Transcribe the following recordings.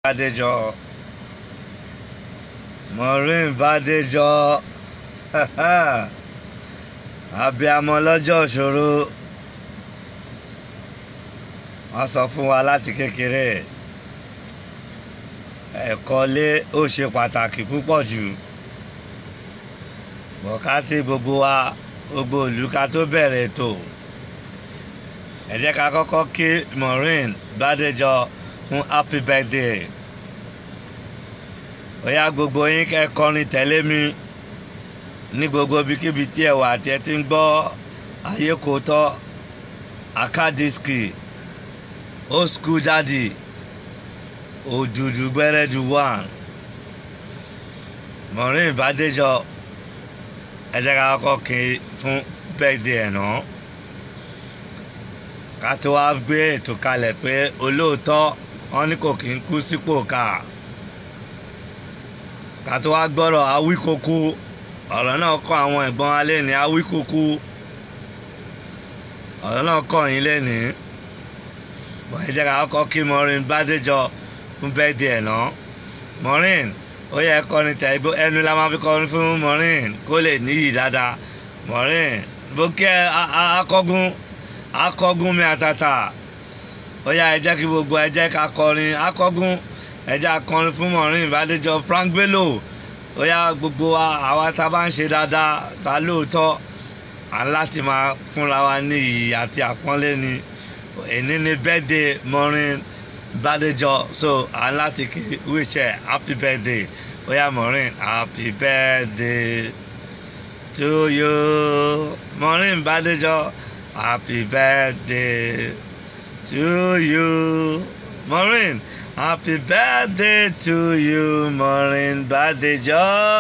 Bádéjọ Maureen Bádéjọ abiamọ lọ́jọ́ ìṣòro wọ́n sọ fún wa láti kékeré ẹ̀kọ́ lé ó ṣe pàtàkì púpọ̀ jù bọ̀kátì gbogbo wa gbogbo ìlú ká tó bẹ̀rẹ̀ ètò ẹ jẹ́ ká kọ́kọ́ kí Maureen Bádéjọ fún happy birthday ó yá gbogbo yín kẹ́ kọrin tẹ̀lé mi ní gbogbo ibikíbi tí ẹ wà tí ẹ ti ń gbọ́ ayé kò tọ́ akadiski old school daddy òdùdù gbẹrẹdù one Maureen Bádéjọ ẹ jẹ́ ká kọ́kọ́ kí fún birthday ẹ̀ náà ká tó wá gbé ètò kalẹ̀ pé olóòótọ́ wọn ní kò kí ń kú sípò ká ká tó wá gbọ́rọ̀ awíkókó ọ̀rọ̀ náà kọ́ àwọn ẹ̀gbọ́n alẹ́ ní awíkókó ọ̀rọ̀ náà kọ́ yín lẹ́ni bọ́n ẹ jẹ́ ká kọ́kọ́ kí Maureen Bádéjọ fún bẹ́ẹ̀dì ẹ̀ náà Maureen ó yẹ kọrin tẹ̀ ẹnu la máa fi kọrin fún Maureen kó lè níyì dáadáa Maureen bó kí ẹ akọ́gun akọ́gun mi àtàtà ó yá ẹ jẹ́ kí gbogbo ẹ jẹ́ ká kọrin akọ́gun ẹ jẹ́ akọrin fún Maureen Bádéjọ Frank Bello ó yá gbogbo wa àwa tá a bá ń ṣe dáadáa ta lóòótọ́ à ń láti máa fúnra wa ní iyì àti àpọ́nlé ni èní ni birthday Maureen Bádéjọ so à ń láti kí wíṣẹ happy birthday ó yá Maureen happy birthday to you Maureen Bádéjọ. Happy birthday to you, Maureen. Happy birthday to you, Maureen Bádéjọ.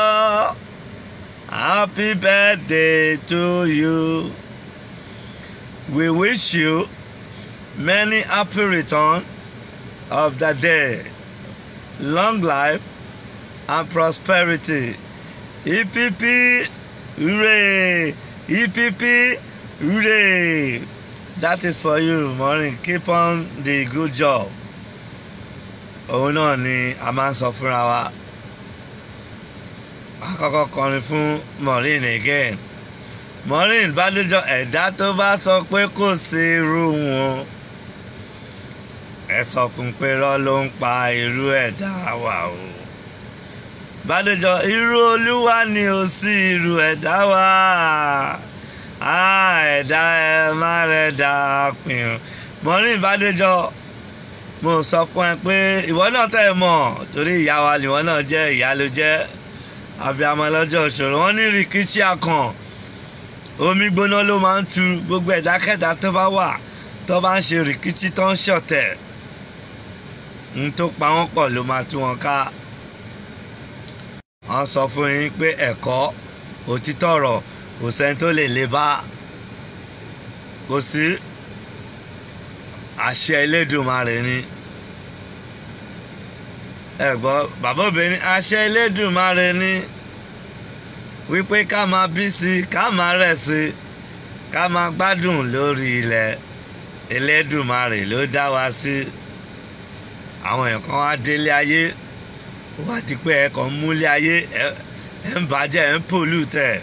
Happy birthday to you. We wish you many happy return of the day, long life and prosperity. EPP, hooray! EPP, Hooray! That is for you, Maureen. Keep on the good job. Òun náà ni a máa ń sọ fúnra wa. A kọ́kọ́ kọrin fún Maureen again. Maureen Bádéjọ ẹ̀dá tó bá sọ pé kò sí irú wọn. Ẹ sọ fún pé rọ́ ló ń pa irú ẹ̀dá wa o. Bádéjọ irú olúwa ni ò sí irú ẹ̀dá wa ẹ̀dá ẹ má rẹ̀ dà pin Maureen Bádéjọ mo sọ fún ẹ pé ìwọ náà tẹ̀ mọ̀ torí ìyá wa nìwọ náà jẹ́ ìyá ló jẹ́ abiyamọ lọ́jọ́ ìṣòro wọn ní rìkíṣí akàn omi gbóná ló máa ń tu gbogbo ẹ̀dákẹ́dá tó bá wà tó bá ń ṣe rìkíṣí tó ń ṣọ̀tẹ̀ ń tó pa wọ́n pọ̀ ló máa tú wọn ká wọ́n sọ fún yín pé ẹ̀kọ́ òtítọ́ ọ̀rọ̀ kò sẹ́ni tó lè lè bá kò sí àṣẹ Elédùmarè ni ẹ gbọ́ bàbá obìnrin àṣẹ Elédùmarè ni wípé ká máa bí sí ká máa rẹ̀ sí ká máa gbádùn lórí ilẹ̀ Elédùmarè ló dá wa sí àwọn èèyàn kan wá délé ayé wá di pé ẹ kàn ń múlé ayé ẹ ń bàjẹ́ ẹ ń pòlù tẹ̀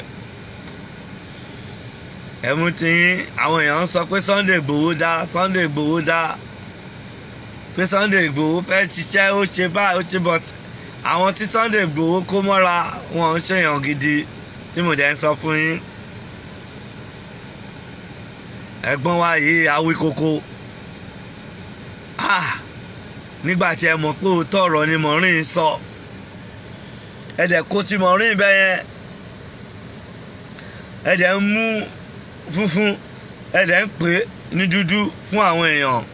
ẹ̀mú ti yín àwọn èèyàn ń sọ pé Sunday Igboho dá Sunday Igboho dá pé Sunday Igboho fẹ́ ṣiṣẹ́ ó ṣe báyìí ó ṣe but àwọn tí Sunday Igboho kó mọ́ra wọn ń ṣèyàn gidi tí mo dẹ̀ ń sọ fún yín ẹ̀gbọ́n wa yìí awí koko ah nígbà tí ẹ mọ̀ pé òótọ́ ọ̀rọ̀ ni Maureen sọ ẹ dẹ̀ kó ti Maureen bẹ́yẹn ẹ dẹ̀ ń mú funfun ẹ̀dẹ̀ ń pè ní dúdú fún àwọn èèyàn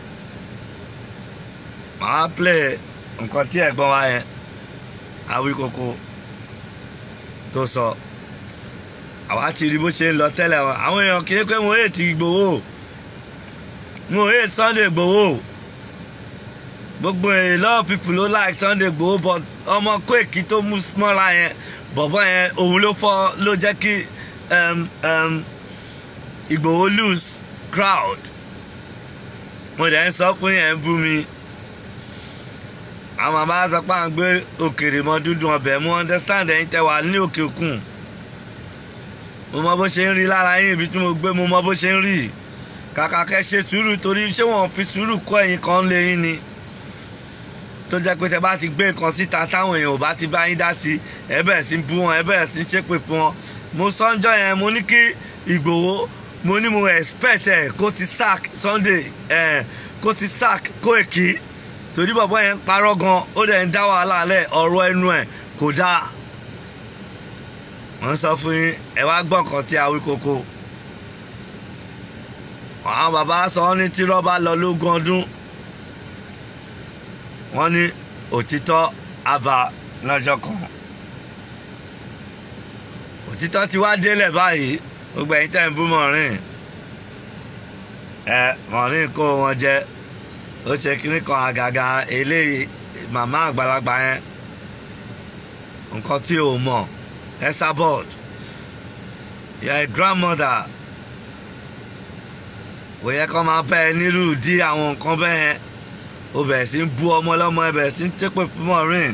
màá play nǹkan tí ẹ̀gbọ́n wa yẹn Awíkókó tó sọ àwa ti rí bó ṣe ń lọ tẹ́lẹ̀ wọn àwọn èèyàn kì í pé mo hate Ìgbòho mo hate Sunday Ìgbòho gbogbo a lot of people ló like Sunday Ìgbòho but ọmọ Quake tó mú mọ́ra yẹn bọ̀bọ̀ yẹn òun ló fọ́ ló jẹ́ kí Ìgbòho lose crowd mo dẹ̀ ń sọ fún yẹn bú mi àwọn bàbá sọ pé à ń gbé òkèrè mọ dúdú ọbẹ̀ mú understand ẹ̀yin tẹ́ wà ní òkè òkun mo mọ bó ṣe ń rí lára yín ibi tí mo gbé mo mọ bó ṣe ń rí kàkà kẹ́ ṣe sùúrù torí ṣé wọ́n fi sùúrù kọ́ ẹ̀yin kan lé yín ni tó jẹ́ pé tẹ́ bá ti gbé nǹkan síta táwọn èèyàn ò bá ti bá yín dá sí ẹ bẹ̀rẹ̀ sí bú wọn ẹ bẹ̀rẹ̀ sí ṣépè fún wọn mo sọ́njọ́ yẹn mo ní kí Ìgbòho mo ní mo expect ẹ̀ kó ti sack Sunday ẹ̀ kó ti sack Kóìkì torí bọ̀bọ̀ yẹn ń parọ́ gan ó dẹ̀ ń dá wàhálà lẹ̀ ọ̀rọ̀ ẹnu ẹ̀ kò dáa wọ́n sọ fún yín ẹ wá gbọ́ nǹkan tí a wí koko àwọn bàbá sọ ọ́ ní tí rọ́bà lọ lógún ọdún wọ́n ní òtítọ́ àbá lọ́jọ́ kan òtítọ́ ti wá délẹ̀ báyìí gbogbo ẹ̀yin tẹ́ ń bú mọ̀rin ẹ mọ̀rin kó wọn jẹ ó ṣe kínní kan àgàgà eléyìí màmá àgbàlagbà yẹn nǹkan tí ò mọ̀ Esabod you are a grandmother kò yẹ kó máa bẹ́ ẹ nírú dí àwọn nǹkan bẹ́ẹ̀ yẹn ó bẹ̀rẹ̀ sí ń bú ọmọ ọlọ́mọ ẹ bẹ̀rẹ̀ sí ń tẹ́pẹ́ fún Maureen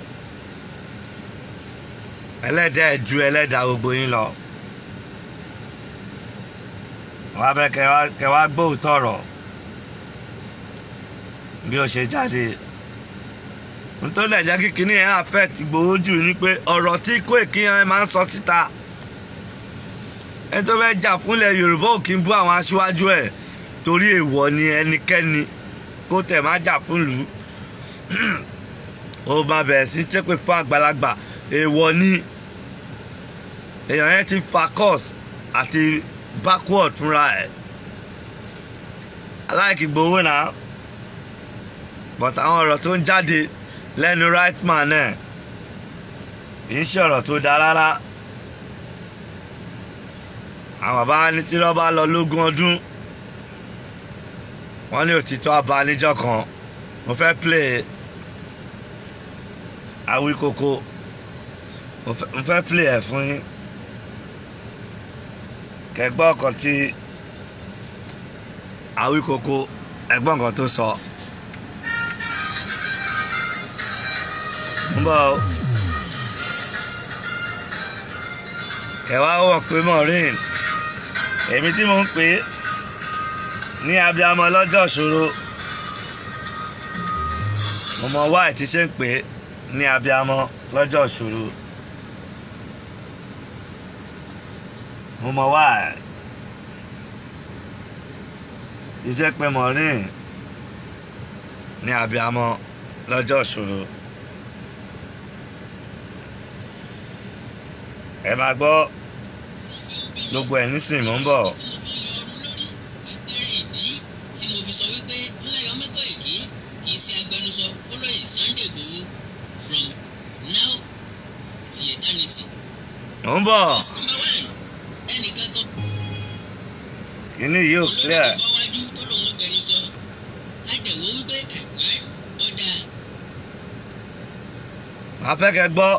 ẹlẹ́dàá ẹ̀ ju ẹlẹ́dàá gbogbo yín lọ wọ́n á bẹ kẹ wá gbóòótọ́ ọ̀rọ̀ bí ó ṣe jáde nítorí ẹ̀jẹ̀ kíkiní ẹ̀ affect Ìgbòho jù ni pé ọ̀rọ̀ tí Kóìkì yẹn máa ń sọ síta ẹni tó fẹ́ jà fúnlẹ̀ Yorùbá ò kí ń bú àwọn aṣíwájú ẹ̀ torí èèwọ̀ ni ẹnikẹ́ni kó tẹ̀ má jà fún lù ú ó máa bẹ̀rẹ̀ sí ṣépè fún àgbàlagbà èèwọ̀ ni èèyàn yẹn ti fa course àti backward fúnra ẹ̀ aláìkí gbowó náà but àwọn ọ̀rọ̀ tó ń jáde lẹ́nu right man náà kì í ṣe ọ̀rọ̀ tó dáa rárá àwọn bàbá ní tí wọ́n bá lọ lógún ọdún wọ́n ní òtítọ́ abá níjọ́ kan mo fẹ́ play Awíkókó mo fẹ́ play ẹ̀ fún yín kẹgbọ́n ọkàn tí Awíkókó ẹgbọ́n kan tó sọ ń bọ̀ kẹwàá wọ̀ pé Maureen èmi tí mo ń pè é ní abiyamọ lọ́jọ́ ìṣòro mo mọ wáì tí ṣe ń pè é ní abiyamọ lọ́jọ́ ìṣòro mo mọ wáì iṣẹ́ pé Maureen ní abiyamọ lọ́jọ́ ìṣòro ẹ máa gbọ́ gbogbo ẹ̀ nísìnyí mò ń bọ̀. mò ń bọ̀ kíní yìí ò clear. màá fẹ́ kẹ́ gbọ́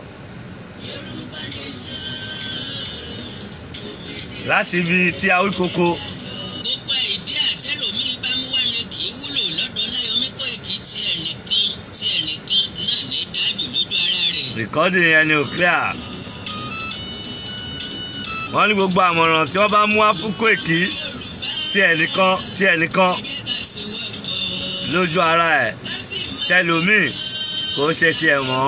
láti ibi tí Awíkókó. gbogbo ìdí àtẹlómi bá mú wá ni kì í wúlò lọ́dọ̀ Láyọ̀mí Kóìkì tí ẹnìkan tí ẹnìkan náà ní dájú lójú ara rẹ̀. rìkọ́dì yẹn ni ò clear. wọ́n ní gbogbo àmọ̀ràn tí wọ́n bá mú wá fún Kóìkì tí ẹnìkan tí ẹnìkan lójú ara ẹ̀ tẹlómi kò ṣe tiẹ̀ mọ́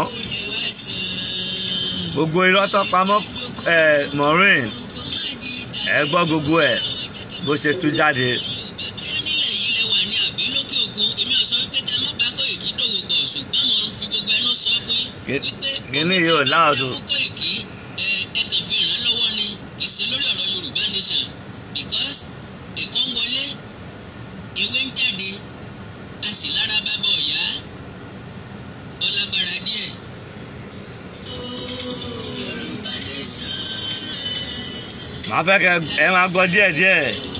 gbogbo irọ́ tó pamọ́ ẹ̀ Maureen ẹ gbọ́ gbogbo ẹ̀ bó ṣe tú jáde. bóyá nílẹ̀ yìí lẹ́wà ní àbí lókè òkun èmi ò sọ wípé kẹ́ ẹ má bá Kóìkì dòwò pọ̀ ṣùgbọ́n mo ń fi gbogbo ẹnu sọ fún yín wípé kíní yóò láòdù. fún Kóìkì ẹ ẹ kàn fi ràn án lọ́wọ́ ni kì í ṣe lórí ọ̀rọ̀ Yorùbá nation because ẹ̀kọ́ ń wọlé ewé ń jáde a sì lára bábọ̀ ọ̀yá ọlágbára díẹ̀. màá fẹ́ kẹ́ ẹ máa gbọ́ díẹ̀díẹ̀.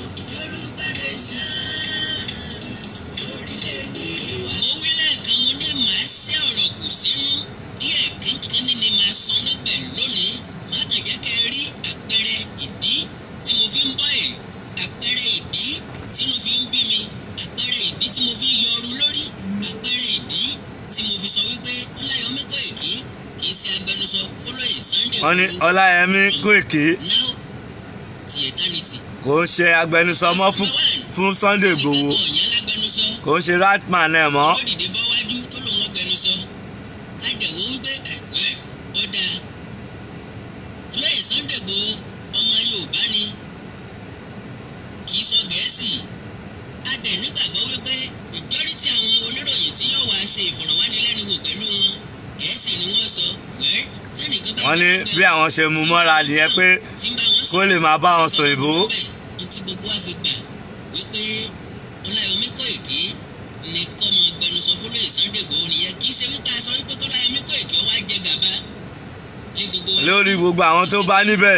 mo wí lẹ́ẹ̀kan mo ní màá sí ọ̀rọ̀ kù sínú díẹ̀ kankan ní ni màá san níbẹ̀ lónìí má kàn jẹ́ kẹ́ ẹ rí àpẹẹrẹ ìdí tí mo fi ń bọ́ ẹ̀ àpẹẹrẹ ìdí tí mo fi ń bí mi àpẹẹrẹ ìdí tí mo fi ń yọru lórí àpẹẹrẹ ìdí tí mo fi sọ wípé ọláyọmí kóìkì kì í ṣe agbẹnusọ fọlọ́yìn sunday wọ́n ní Igboho. ọláyẹmí kóìkì now ti eternity. kò ń ṣe agbẹnusọ mọ́ fún fún sunday igbòho ìgbàgbọ́ ọ̀yàn lágbẹnusọ kò ń ṣe ratman ẹ̀ mọ́ ó dìde bọ́ wájú tó lòun ọgbẹnusọ àdẹ̀wò wípé ẹ̀wẹ́ ó dáa olóyè sunday Igboho ọmọ yorùbá ni kì í sọ gẹ̀ẹ́sì adẹ̀ nígbàgbọ́ wípé ìjọ́rìtì àwọn oníròyìn tí yóò wá ṣe ìfọ̀rọ̀wánilẹ́nuwò pẹ̀lú wọn gẹ̀ẹ́sì ni wọ́n sọ wẹ́ẹ́ tẹ́nìkan bá wọ́n ní bí àwọn ṣe mú mọ́ra nìyẹn pé tí ń bá wọn kó lè máa bá wọn sọ ìbò ní tí gbogbo wa fi gbà wípé ọláyọmí kóìkì ní kọ́mọ gbẹnusọ fọlọ́yè sunday Igboho nìyẹn kì í ṣe wípé a sọ wípé kọ́láyọmí kóìkì ọwọ́ ajẹ gàba lé gbogbo wa. lórí gbogbo àwọn tó bá níbẹ̀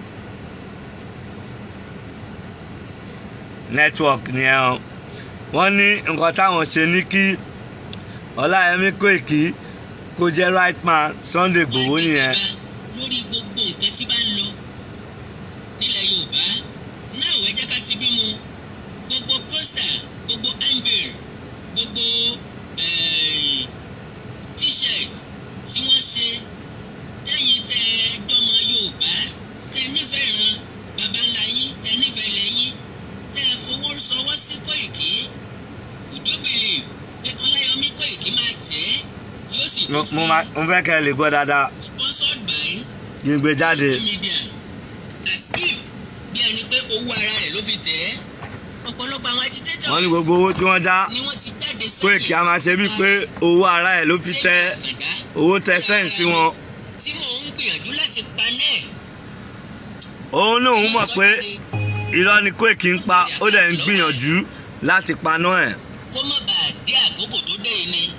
network nìyẹn o wọ́n ní nǹkan táwọn ṣe ní kí ọláyẹmí kóìkì kó jẹ́ right man sunday igbòho nìyẹn lórí gbogbo nǹkan tí bá ń lọ nílẹ̀ yorùbá náà wẹ́ jẹ́ ká ti bímọ gbogbo pósítà gbogbo handbill gbogbo eh, t-shirt tí wọ́n ṣe tẹ́yìn tẹ́ ẹ dọ́mọ yorùbá tẹ́ nífẹ̀ẹ́ ran baba ńlá yín tẹ́ nífẹ̀ẹ́ ilẹ̀ yín tẹ́ ẹ fowó sọwọ́ sí kóìkì could you believe pé ọláyọmí kóìkì máa tẹ̀ ẹ́ yóò sì mo tún mo fi máa- mo fẹ́ kẹ́ ẹ lè gbọ́ dáadáa sponsored by kí n gbé jáde media as if bí ẹni pé owó ara rẹ̀ ló fi tẹ̀ ẹ́ ọ̀pọ̀lọpọ̀ àwọn agitators wọ́n ní gbogbo owó tí wọ́n dá ni wọ́n ti jáde sẹ́yìn kóìkì á máa ṣe bíi pé owó ara ẹ̀ ló fi tẹ́ owó tẹ sẹ́yìn sí wọn tí mò ń gbìyànjú láti panẹ́ òun náà ń mọ̀ pé irọ́ ni kóìkì ń pa ó dẹ̀ ń gbìyànjú láti paná ẹ̀ kó má bàa dé àkókò tó dé yìí ni.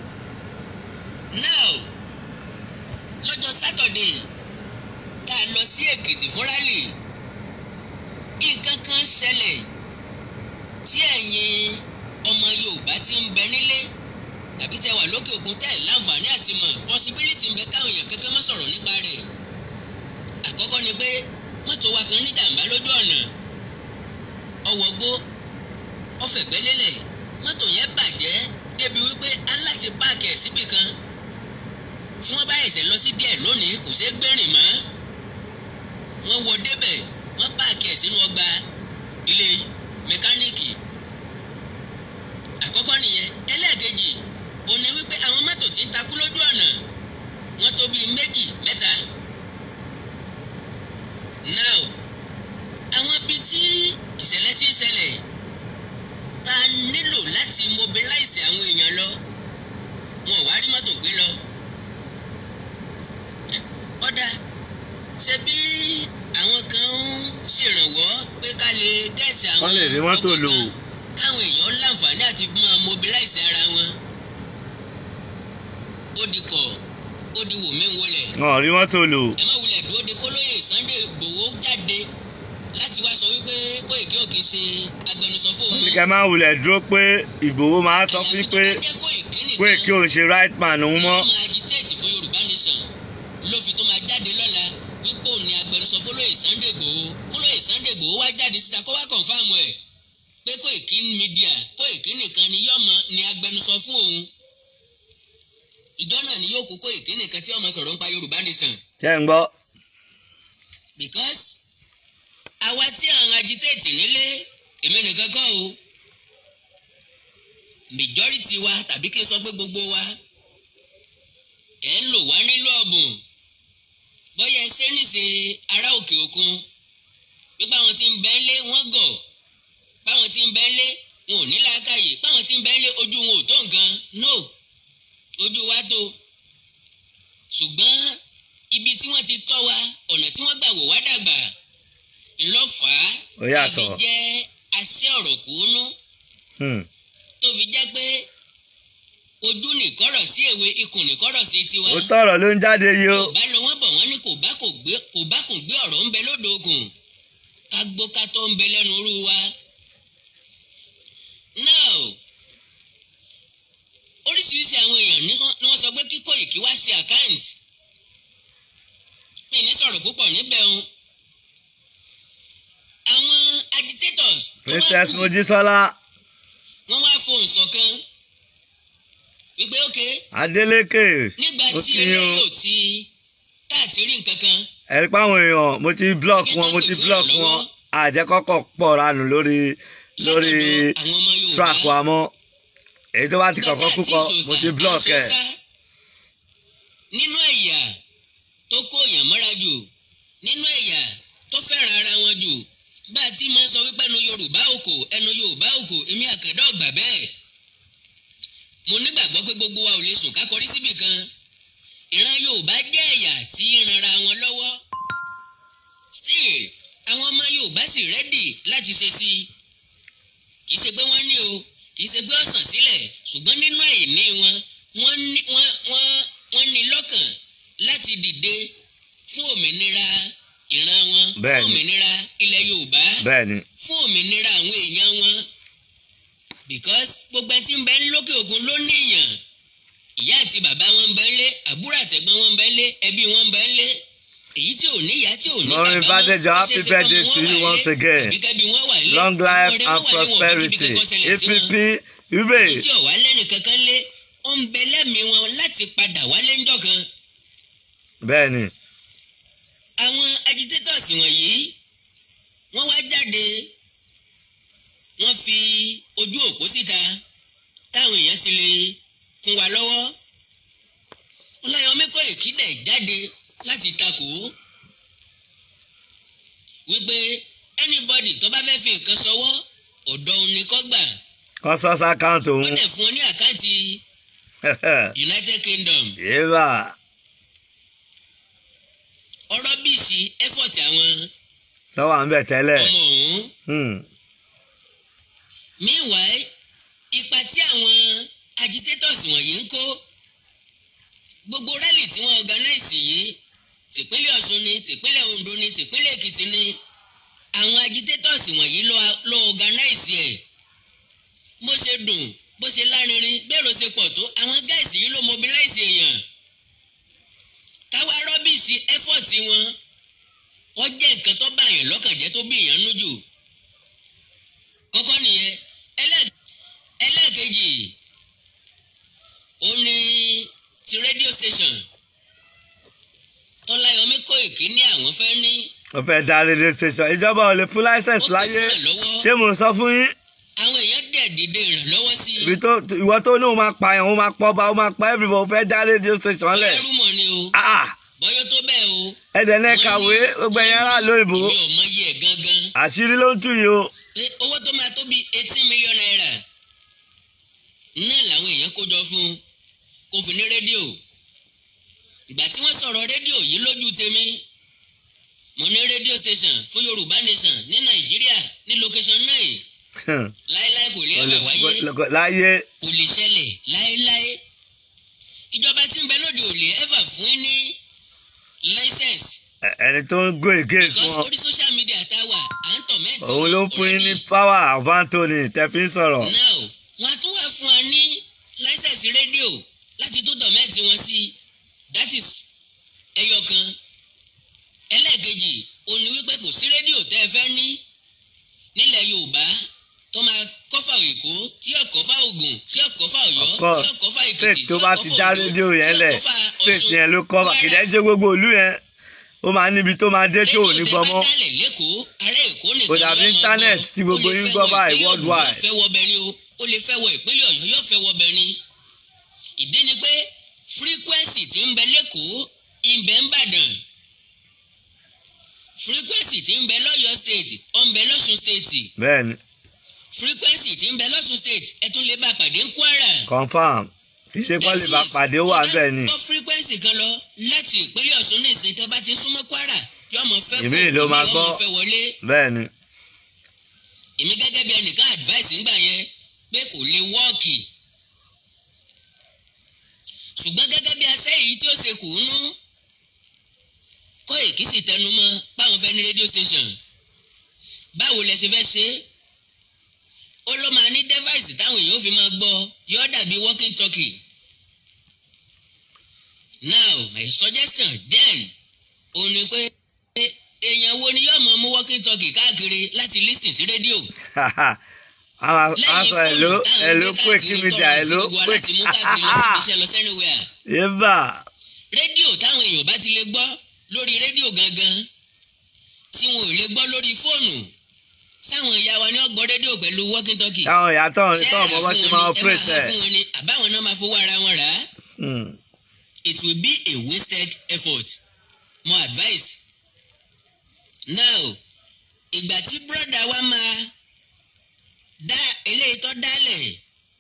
now lọ́jọ́ sátọ̀dé tá a lọ sí èkìtì fún rálì nǹkan kan ṣẹlẹ̀ tí ẹ̀yin ọmọ yorùbá ti ń bẹ nílé tàbí tẹ wà lókè òkun tẹ̀ láǹfààní àti mọ̀ possibility ń bẹ káwọn èèyàn kankan má sọ̀rọ̀ nípa rẹ̀ àkọ́kọ́ ni pé mọ́tò wa kan ní jàǹbá lójú ọ̀nà ọwọ́ gbó ọfẹ̀gbẹ́ lélẹ̀ mọ́tò yẹn bàjẹ́ débi wípé á ń láti páàkì ẹ̀ síbì kan tí wọ́n bá ẹ̀sẹ̀ lọ sí díẹ̀ lónìí kò ṣeé gbẹ́rìn mọ́ wọ́n wọ débẹ̀ wọ́n páàkì ẹ̀ sínú ọgbà ilé mẹkáníìkì àkọ́kọ́ nìyẹn ẹlẹ́ẹ̀kejì òun ni wípé àwọn mọ́tò tí ń takú lójú ọ̀nà wọ́n tó bíi méjì mẹ́ta now àwọn ibi tí ìṣẹ̀lẹ̀ ti ń ṣẹlẹ̀ ta nílò láti mobilize àwọn èèyàn lọ wọn ò wá rí mọ́tò gbé lọ. ọ̀dà ṣe bí àwọn kan ń ṣèrànwọ́ pé ká lè gẹ̀ẹ́tì àwọn Wọ́n lè rí mọ́tò ọkọ̀ lò. kan káwọn èèyàn láǹfààní àti máa mobilize ara wọn. ó di kọ̀ ó di wò mí wọlé wọn ò rí mọ́tò lò ẹ má wulẹ̀ dúró de kólóyè Sunday Igboho jáde láti wá sọ wípé Kóìkí ò kì í ṣe agbẹnusọ fóun ní kẹ́ máa wulẹ̀ dúró pé ìgbòho máa sọ fún pé pé kí òun ṣe right man òun mọ́ wọ́n máa agitate fún Yorùbá nation ló fi tó máa jáde lọ́la wípé òun ni agbẹnusọ fólóyè Sunday Igboho kólóyè Sunday Igboho wá jáde síta kó wá kọ̀nfàmù ẹ̀ pé Kóìkí media Kóìkí nìkan ni yọ́mọ ni agbẹnusọ fún òun ìjọ náà ni yóò kó Kóìkí nìkan tí ọmọ sọ̀rọ̀ ń pa Yorùbá nation ṣé ń gbọ́ because àwa tí à ń agitate nílé èmi nìkan kọ́ o majority wa tàbí kí n sọ pé gbogbo wa ẹ̀ ń lò wá nílò ọ̀bùn bóyá ẹ ṣe níṣe ará òkè òkun pé báwọn tí ń bẹ ń lé wọ́n gọ̀ báwọn tí ń bẹ ń lé wọn ò ní làákàyè báwọn tí ń bẹ ń lé ojú wọn ò tó nǹkan no ojú wa tó ṣùgbọ́n ibi tí wọ́n ti tọ́ wa ọ̀nà tí wọ́n gbà wò wá dàgbà ńlọ́fà Ó yàtọ̀. fi jẹ́ asẹ́ ọ̀rọ̀ kúnú Hmm. tó fi jẹ́ pé ojú nìkọ́rọ̀ sí èwe ikùn nìkọ́rọ̀ sí tiwa ó tọrọ ló ń jáde yìí o kò bá lọ wọ́n bọ̀ wọ́n ní kò bá kò gbé kò bá kò gbé ọ̀rọ̀ ń bẹ lódò ogun ká gbó ká tó ń bẹ lẹ́nu irú wa. now oríṣiríṣi àwọn èèyàn ní wọ́n- ní wọ́n sọ pé kí Kóìkí wá ṣe àkáǹtì mi ní sọ̀rọ̀ púpọ̀ níbẹ̀ o àwọn agitators tó wá princess kù mojísọ́lá wọ́n wá fohùn ṣọ̀kan wípé ókè Adeleke nígbà ó tí kí yín o. eléyìí ò ti tá àti rí nǹkan kan ẹ̀rí páwọn èèyàn mo ti block wọn mo ti block wọn àjẹkọ́kọ́ pọ̀ ranù lórí lórí látọ̀dọ̀ àwọn ọmọ Yorùbá track wa mọ́ èyí tó bá ti kọ̀kọ́ kúkọ mo ti block ẹ̀ nínú ẹ̀yà tó kó èèyàn mọ́ra jù nínú ẹ̀yà tó fẹ́ràn ara wọn jù bá a ti máa ń sọ wípé ẹnu Yorùbá òkò ẹnu Yorùbá òkò èmi àkàndá ọ̀gbà bẹ́ẹ̀ mo nígbàgbọ́ pé gbogbo wa ò lè sùn ká kọrí síbì kan ìran Yorùbá jẹ́ ẹ̀yà tí ń ranra wọn lọ́wọ́ still àwọn ọmọ Yorùbá sì rẹ́dì láti ṣe sí i kì í ṣe pé wọ́n ní o kì í ṣe pé ọ̀sán sílẹ̀ ṣùgbọ́n nínú àìní wọn wọ́n ní wọ́n wọ́n wọ́n ní lọ́kàn láti dìde fún òmìnira ìran wọn fún Bẹ́ẹ̀ni. òmìnira ilẹ̀ Yorùbá bẹ́ẹ̀ ni fún òmìnira àwọn èèyàn wọn because gbogbo ẹni tí ń bẹ ní lókè òkun ló ní èèyàn ìyá àti bàbá wọn ń bẹ ń lé àbúrò àtẹ̀gbọ́n wọn ń bẹ ń lé ẹbí wọn ń bẹ ń lé èyí tí ò ní ìyá tí ò ní bàbá Maureen wọn, Badejo, ó happy ṣeé ṣe birthday kọ́mọ to wọn you wà once nílé, again. àbí kẹ́bí wọn wà nílé, long ọmọ life rẹ̀ and wọn wà nílé, wọn ò fẹ́ kíbi prosperity kankan ṣẹlẹ̀ sí wọn APP Ube tí ọ̀wá lẹ́nu kankan lé ó ń bẹ lẹ́mìí wọn láti padà wálé ńjọ́ kan. bẹ́ẹ̀ ni àwọn agitators wọ̀nyí wọ́n wá jáde wọ́n fi ojú òpó síta táwọn èèyàn ti lè kún wa lọ́wọ́. ọláyọmí kọ́ ìkídẹ̀ jáde láti takò ó wípé anybody tó bá fẹ́ fi nǹkan sọwọ́ ọ̀dọ̀ òun ni kó gbà consus account ó òun dẹ̀ fún ọ ní àkáǹtì United Kingdom yéèbà ọ̀rọ̀ bíi sí effort àwọn lọ́wọ́ à ń bẹ̀ tẹ́lẹ̀ ọmọ ọ̀hún Hmm. meanwhile ipa tí àwọn agitators wọ̀nyí ń kó gbogbo rally tí wọ́n organize yìí tìpínlẹ̀ Ọ̀ṣun ni tìpínlẹ̀ Ondo ni tìpínlẹ̀ Èkìtì ni àwọn agitators wọ̀nyí ló ló organize ẹ̀ bó ṣe dùn bó ṣe lárinrin bẹ́ẹ̀rù ṣe pọ̀ tó àwọn guys yìí ló mobilize èèyàn káwa rọ́bìṣì effort wọn wọ́n jẹ́ nǹkan tó bá èèyàn lọ́kàn jẹ́ tó bí èèyàn nú jù kọ́kọ́ nìyẹn ẹlẹ́- ẹlẹ́ẹ̀kejì ó ní ti radio station tọ́láyọmí Kóìkí ní àwọn fẹ́ ní ó fẹ́ dá radio station ìjọba ò lè fún license ó pè láyé fún ìrànlọ́wọ́ ṣé mo sọ fún yín àwọn èèyàn dẹ̀ dìde ìrànlọ́wọ́ sí i ibi tó ìwọ tó ní òun máa pa ẹ̀ òun máa pọ̀ bá òun máa pa everybody ó fẹ́ dá radio station lẹ̀ bóyá rúmọ̀ ni o Ah! bọ́yọ́ tó bẹ́ẹ̀ o ẹ̀dẹ̀ náà kàwé gbogbo ẹ̀yìn ará lóyìnbó èmi ò mọ iye ẹ̀ gangan àṣírí ló ń tú yìí o pé owó tó máa tó bí eighteen million naira náà làwọn èèyàn kó jọ fún kó fi ní rédíò ìgbà tí wọ́n sọ̀rọ̀ rédíò yìí lójú tèmi mo ní rédíò station fún Yorùbá nation ní Nàìjíríà ní location nine láéláé kò lè ẹ̀fà wáyé láyé kò lè ṣẹlẹ̀ láéláé ìjọba tí ń bẹ lóde ò lè ẹ̀fà fún yín ní license ẹ- ẹni tó ń go against because wọn orí social media tá a wà à ń tọ̀ mẹ́tì òun ló ń pín in ní power of Anthony tẹ́fí ń sọ̀rọ̀ now wọn tún wá fún wa ní láísẹ̀sì rédíò láti tó dọ̀mẹ́ẹ̀tì wọn sí that is ẹyọ kan ẹlẹ́ẹ̀kejì òun ni wípé kò sí rédíò tẹ́ ẹ fẹ́ ní nílẹ̀ Yorùbá tó máa kọ́fà Èkó tí yóò kọ́fà Ògùn tí yóò kọ́fà Ọ̀yọ́ of tí course yóò kọ́fà Èkìtì state tí tó yóò bá kọ́fà ti dá Oǹdó, rédíò tí yẹn yóò lẹ̀ kọ́fà state Ọ̀ṣun, yẹn ló kọ́ Kwara. kìdẹ́ ṣe gbogbo ìlú yẹn ó máa níbi tó máa dé tí ò ní gbọ́ mọ́ rédíò tẹ bá dálẹ̀ lẹ́kọ̀ọ́ ará Èkó nìkan Kò ni dàbí wọ́n máa internet gbọ́. tí gbogbo Ó lè yín fẹ́ gbọ́ wọ báyìí ìpínlẹ̀ Ògùn, worldwide. yóò fẹ́ wọ Benin o ó lè fẹ́ wọ ìpínlẹ̀ Ọ̀yọ́ yóò fẹ́ wọ Benin ìdí ni pé frequency tí ń bẹ lẹ́kọ̀ọ́ ń bẹ ń bàdàn frequency tí ń bẹ lọ́yọ́ state ó ń bẹ lọ́sùn state bẹ́ẹ̀ ni frequency tí ń bẹ lọ́sùn state ẹ tún lè bá pàdé ń Kwara. confam kì í ṣe kọ́ lè bá pàdé ó wà bẹ́ẹ̀ ni tó frequency kan lọ láti ìpínlẹ̀ Ọ̀ṣun ní ìsìn tẹ́ bá ti súnmọ́ Kwara yóò mọ̀ fẹ́ kó Ìmíì ló máa ìmíì gbọ́. yóò mọ̀ fẹ́ wọlé bẹ́ẹ̀ ni èmi gẹ́gẹ́ bí ẹnìkan advice ńgbà yẹn pé kò lè wọ́ọ̀kì ṣùgbọ́n gẹ́gẹ́ bí asẹ́yìí tí ó ṣe kù ú nú Kóìkí sì tẹnu mọ́ báwọn fẹ́ ní rédíò station báwo lẹ ṣe fẹ́ ṣe é ó ló máa ní device táwọn èèyàn ó fi máa gbọ́ yóò dàbí walking talkie now my suggestion then òun ni pé èèyàn wo ni yóò máa mú walking talkie káàkiri láti listen sí rédíò àwọn lẹ́yìn aṣọ ẹ̀ló fóònù táwọn ẹ̀ló gbé quick káàkiri media tọrọ ẹ̀ló fún gbogbo wa quick láti mú káàkiri lọ síbi iṣẹ́ lọ sẹ́niwẹ̀ẹ́ yébà rédíò táwọn èèyàn bá ti lè gbọ́ lórí rédíò gangan tí wọn ò lè gbọ́ lórí fóònù sáwọn ìyá wa ni wọ́n gbọ́ rédíò pẹ̀lú walking talkie táwọn ìyá tọ̀ ní ṣé tọ̀ àrà mọ́ bá fún ti wọn máa ni ẹ operate máa ẹ̀ fún wọn ni àbáwọn náà máa fowó ara wọn rà á Hmm. it will be a wasted effort more advice now ìgbà tí brọ́dà wa máa dá eléyìí tó dálẹ̀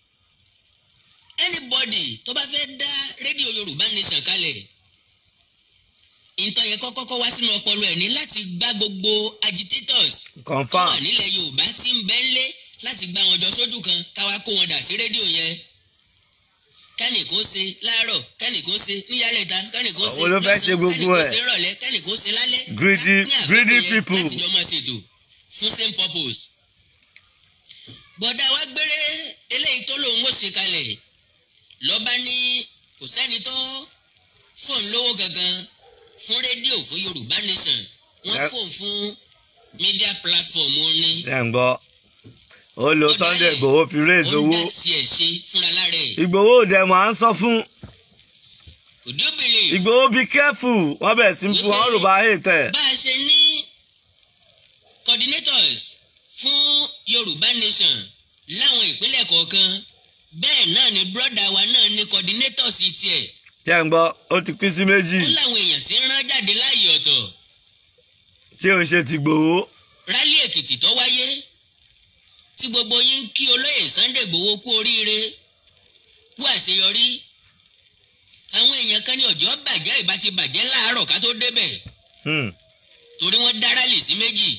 anybody tó bá fẹ́ dá rédíò yorùbá nation kalẹ̀ ìtọ́ yẹ kọ́kọ́ kọ́ wá sínú ọpọlọ ẹ̀ ní láti gbá gbogbo agitators tó confam wà nílẹ̀ yorùbá tí ń bẹ́ ń lé láti gbá wọn jọ sójú kan káwá kó wọn dà sí rédíò yẹn kẹ́nì kó ṣe láàárọ̀ kẹ́nì kó ṣe níyàlẹ́ta kẹ́nì kó ṣe Àwọn ló fẹ́ ṣe gbogbo kẹ́nì kó ẹ̀. ṣe rọ̀lẹ́ kẹ́nì kó ṣe lálẹ́ Greedy- ká ní àkókò greedy yẹn people. láti jọ máa ṣètò fún same purpose. bọ̀dá wa gbére eléyìí tó lòun ó ṣe kalẹ̀ lọ́ba ní kò sẹ́ni tó fóun lówó gangan fún rédíò fún yorùbá nation wọ́n Ẹ- fóun fún media platform ní ṣe ń gbọ́ ó lo Ó Sunday dálẹ̀. Igboho fi raise ó ń owó dá tiẹ̀ ṣe fúnra lára ẹ̀ Igboho dẹ̀ mọ̀ à ń sọ fún kò dé believe Igboho be careful wọ́n bẹ̀rẹ̀ sí fún wọn rò bá hate bá a ṣe ní coordinators fún yorùbá nation láwọn ìpínlẹ̀ kọ̀ọ̀kan bẹ́ẹ̀ náà ni brọ́dà wa náà ní coordinators tiẹ̀ ṣe ń gbọ́ ó ti pín sí méjì ó láwọn èèyàn tí ń rán jáde láàyè ọ̀tọ̀ tí òun ṣe ti Igboho rálí èkìtì tó wáyé tí gbogbo yín ń kí olóyè Sunday Igboho kú oríire kú àṣeyọrí àwọn èèyàn kan ní ọjọ́ bàjẹ́ ìbá ti bàjẹ́ láàárọ̀ ká tó débẹ̀ Hmm. torí wọ́n dá rálì sí méjì.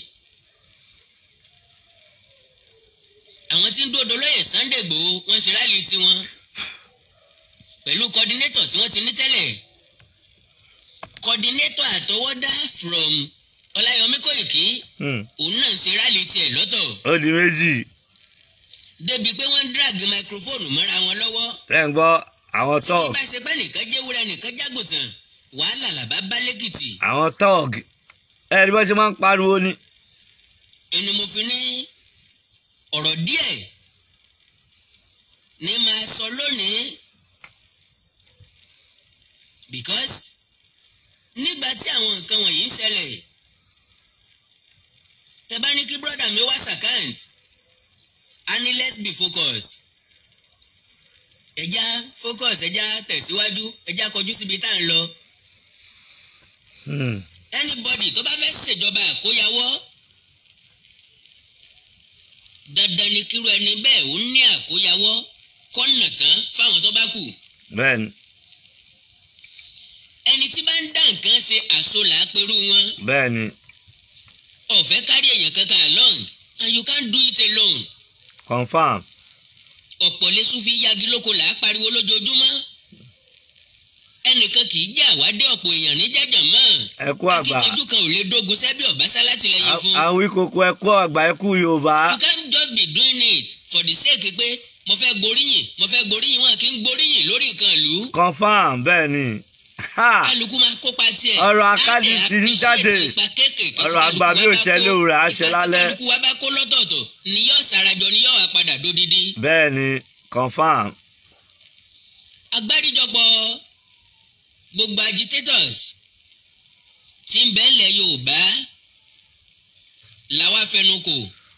àwọn tí ń dúró dolóyè Sunday Igboho wọ́n ṣe rálì tiwọn pẹ̀lú coordinator tí wọ́n ti ní tẹ́lẹ̀ coordinator àtọwọ́dá from Ọláyọmí Kòìkí Hmm. òun náà ń ṣe rálì tiẹ̀ lọ́tọ̀ ó di méjì débi pé wọ́n ń drag microphone mọ́ra wọn lọ́wọ́ ṣe ń gbọ́ àwọn tí kì tọ́ọ̀g bá ṣe pé nìkan jẹ́wúrẹ́ nìkan jágùntàn wàhálà làbá bá lẹ́kìtì àwọn tọ́ọ̀g ẹ ní bọ́ ṣe máa ń pariwo ni ẹni mo fi ní ọ̀rọ̀ díẹ̀ ní máa sọ lónìí because nígbà tí àwọn nǹkan wọ̀nyí ń ṣẹlẹ̀ tẹ bá ní kí brọ́dà mi wá sàkáǹt a ní let's be focused ẹja focus ẹja tẹ̀síwájú ẹja kọjú síbi tá à ń lọ Hmm. anybody tó bá fẹ́ ṣèjọba àkóyawọ́ dandan ni kíru ẹni bẹ́ẹ̀ ó ní àkóyawọ́ kọ́nà tán fáwọn tó bá kù bẹ́ẹ̀ ni ẹni tí bá ń dá nǹkan ṣe àsolà pẹ̀lú wọn bẹ́ẹ̀ ni ọ̀fẹ́ kárí èèyàn kankan along and you can't do it alone confam ọ̀pọ̀ lẹ́sùn fi yagi lóko là á pariwo lójoojúmọ́ ẹnìkan kì í jẹ́ àwádé ọ̀pọ̀ èèyàn ní jẹ́jàn mọ́ ẹ kú àgbà akíkanjú kan ò lè dógun sẹ́bí ọ̀básá látìlẹ́yìn fún àwọn ìkòkò ẹ kú àgbà ẹ kú Yorùbá you can't just be doing it for the sake pé mo fẹ́ gboríyìn mo fẹ́ gboríyìn wọn kì í gboríyìn lórí nǹkan ìlú confam bẹ́ẹ̀ ni Ha! kálukú máa kópa tiẹ̀ Ọ̀rọ̀ àkádì Á dẹ̀ ti ń appreciate jáde. ipa kéékèèké tí Ọ̀rọ̀ àgbà kálukú bí wa ò bá ṣẹ kó. lówùrọ̀, á Ipa ṣẹ tí lálẹ́. kálukú wa bá kó lọ́tọ̀ọ̀tọ̀ ni yóò sarajọ ni yóò wá padà dódidi. bẹ́ẹ̀ ni confam agbáríjọpọ̀ gbogbo agitators tí ń bẹ ńlẹ̀ Yorùbá làwa fẹnu kò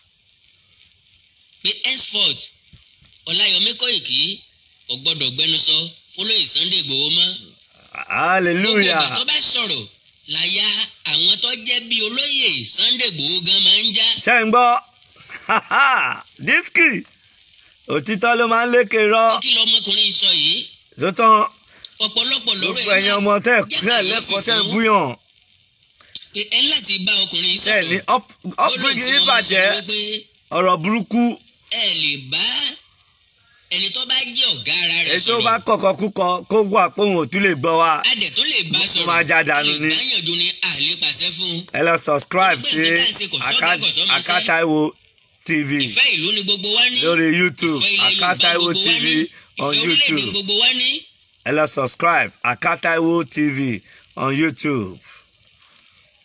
pé henceforth Ọláyọmí Kòìkí kò gbọdọ̀ gbẹnusọ fọlọ́yìn Sunday Igboho mọ́ gbogbo hallelujah ìgbà tó bá sọ̀rọ̀ láyà àwọn tó jẹ́ bí olóyè Sunday Igboho gan máa ń já ṣe ń gbọ́ dísìkì òtítọ́ ló máa ń lékè rọ kí lọmọkùnrin sọ yìí sótán ọ̀pọ̀lọpọ̀ lọ́rọ̀ gbogbo ẹ̀yin ọmọ tẹ́ ẹ̀ tẹ́ ẹ̀ lẹ́kọ̀ọ́ tẹ́ ẹ̀ búyàn pé ẹ láti bá ọkùnrin tẹ́ ẹ̀ ní sọ̀rọ̀ ọ́pìngì ìbàjẹ́ ọ̀rọ̀ burúkú ẹ lè bá ẹni tó bá jẹ́ ọ̀gá ara rẹ̀ èyí tó sọ̀rọ̀ bá kọ̀kọ́ kúkọ kó wà pé òun ò tún lè gbọ́ wa adẹ̀ tó lè bá Mo sọ̀rọ̀ máa já dànù a lè ni. gbáyànjú ni a lè pàṣẹ fún un ẹ lọ subscribe Gbogbo sí nǹkan tá à ń ṣe kò sọ́gà, Aka- kò sọ́mọṣẹ́. Akataiwo TV ìfẹ́ ìlú ni gbogbo wa ní lórí YouTube ìfẹ́ ilẹ̀ Yorùbá Akataiwo gbogbo wa TV ní on ìfẹ́ orílẹ̀-èdè YouTube gbogbo wa ní ẹ lọ subscribe Akataiwo TV on YouTube.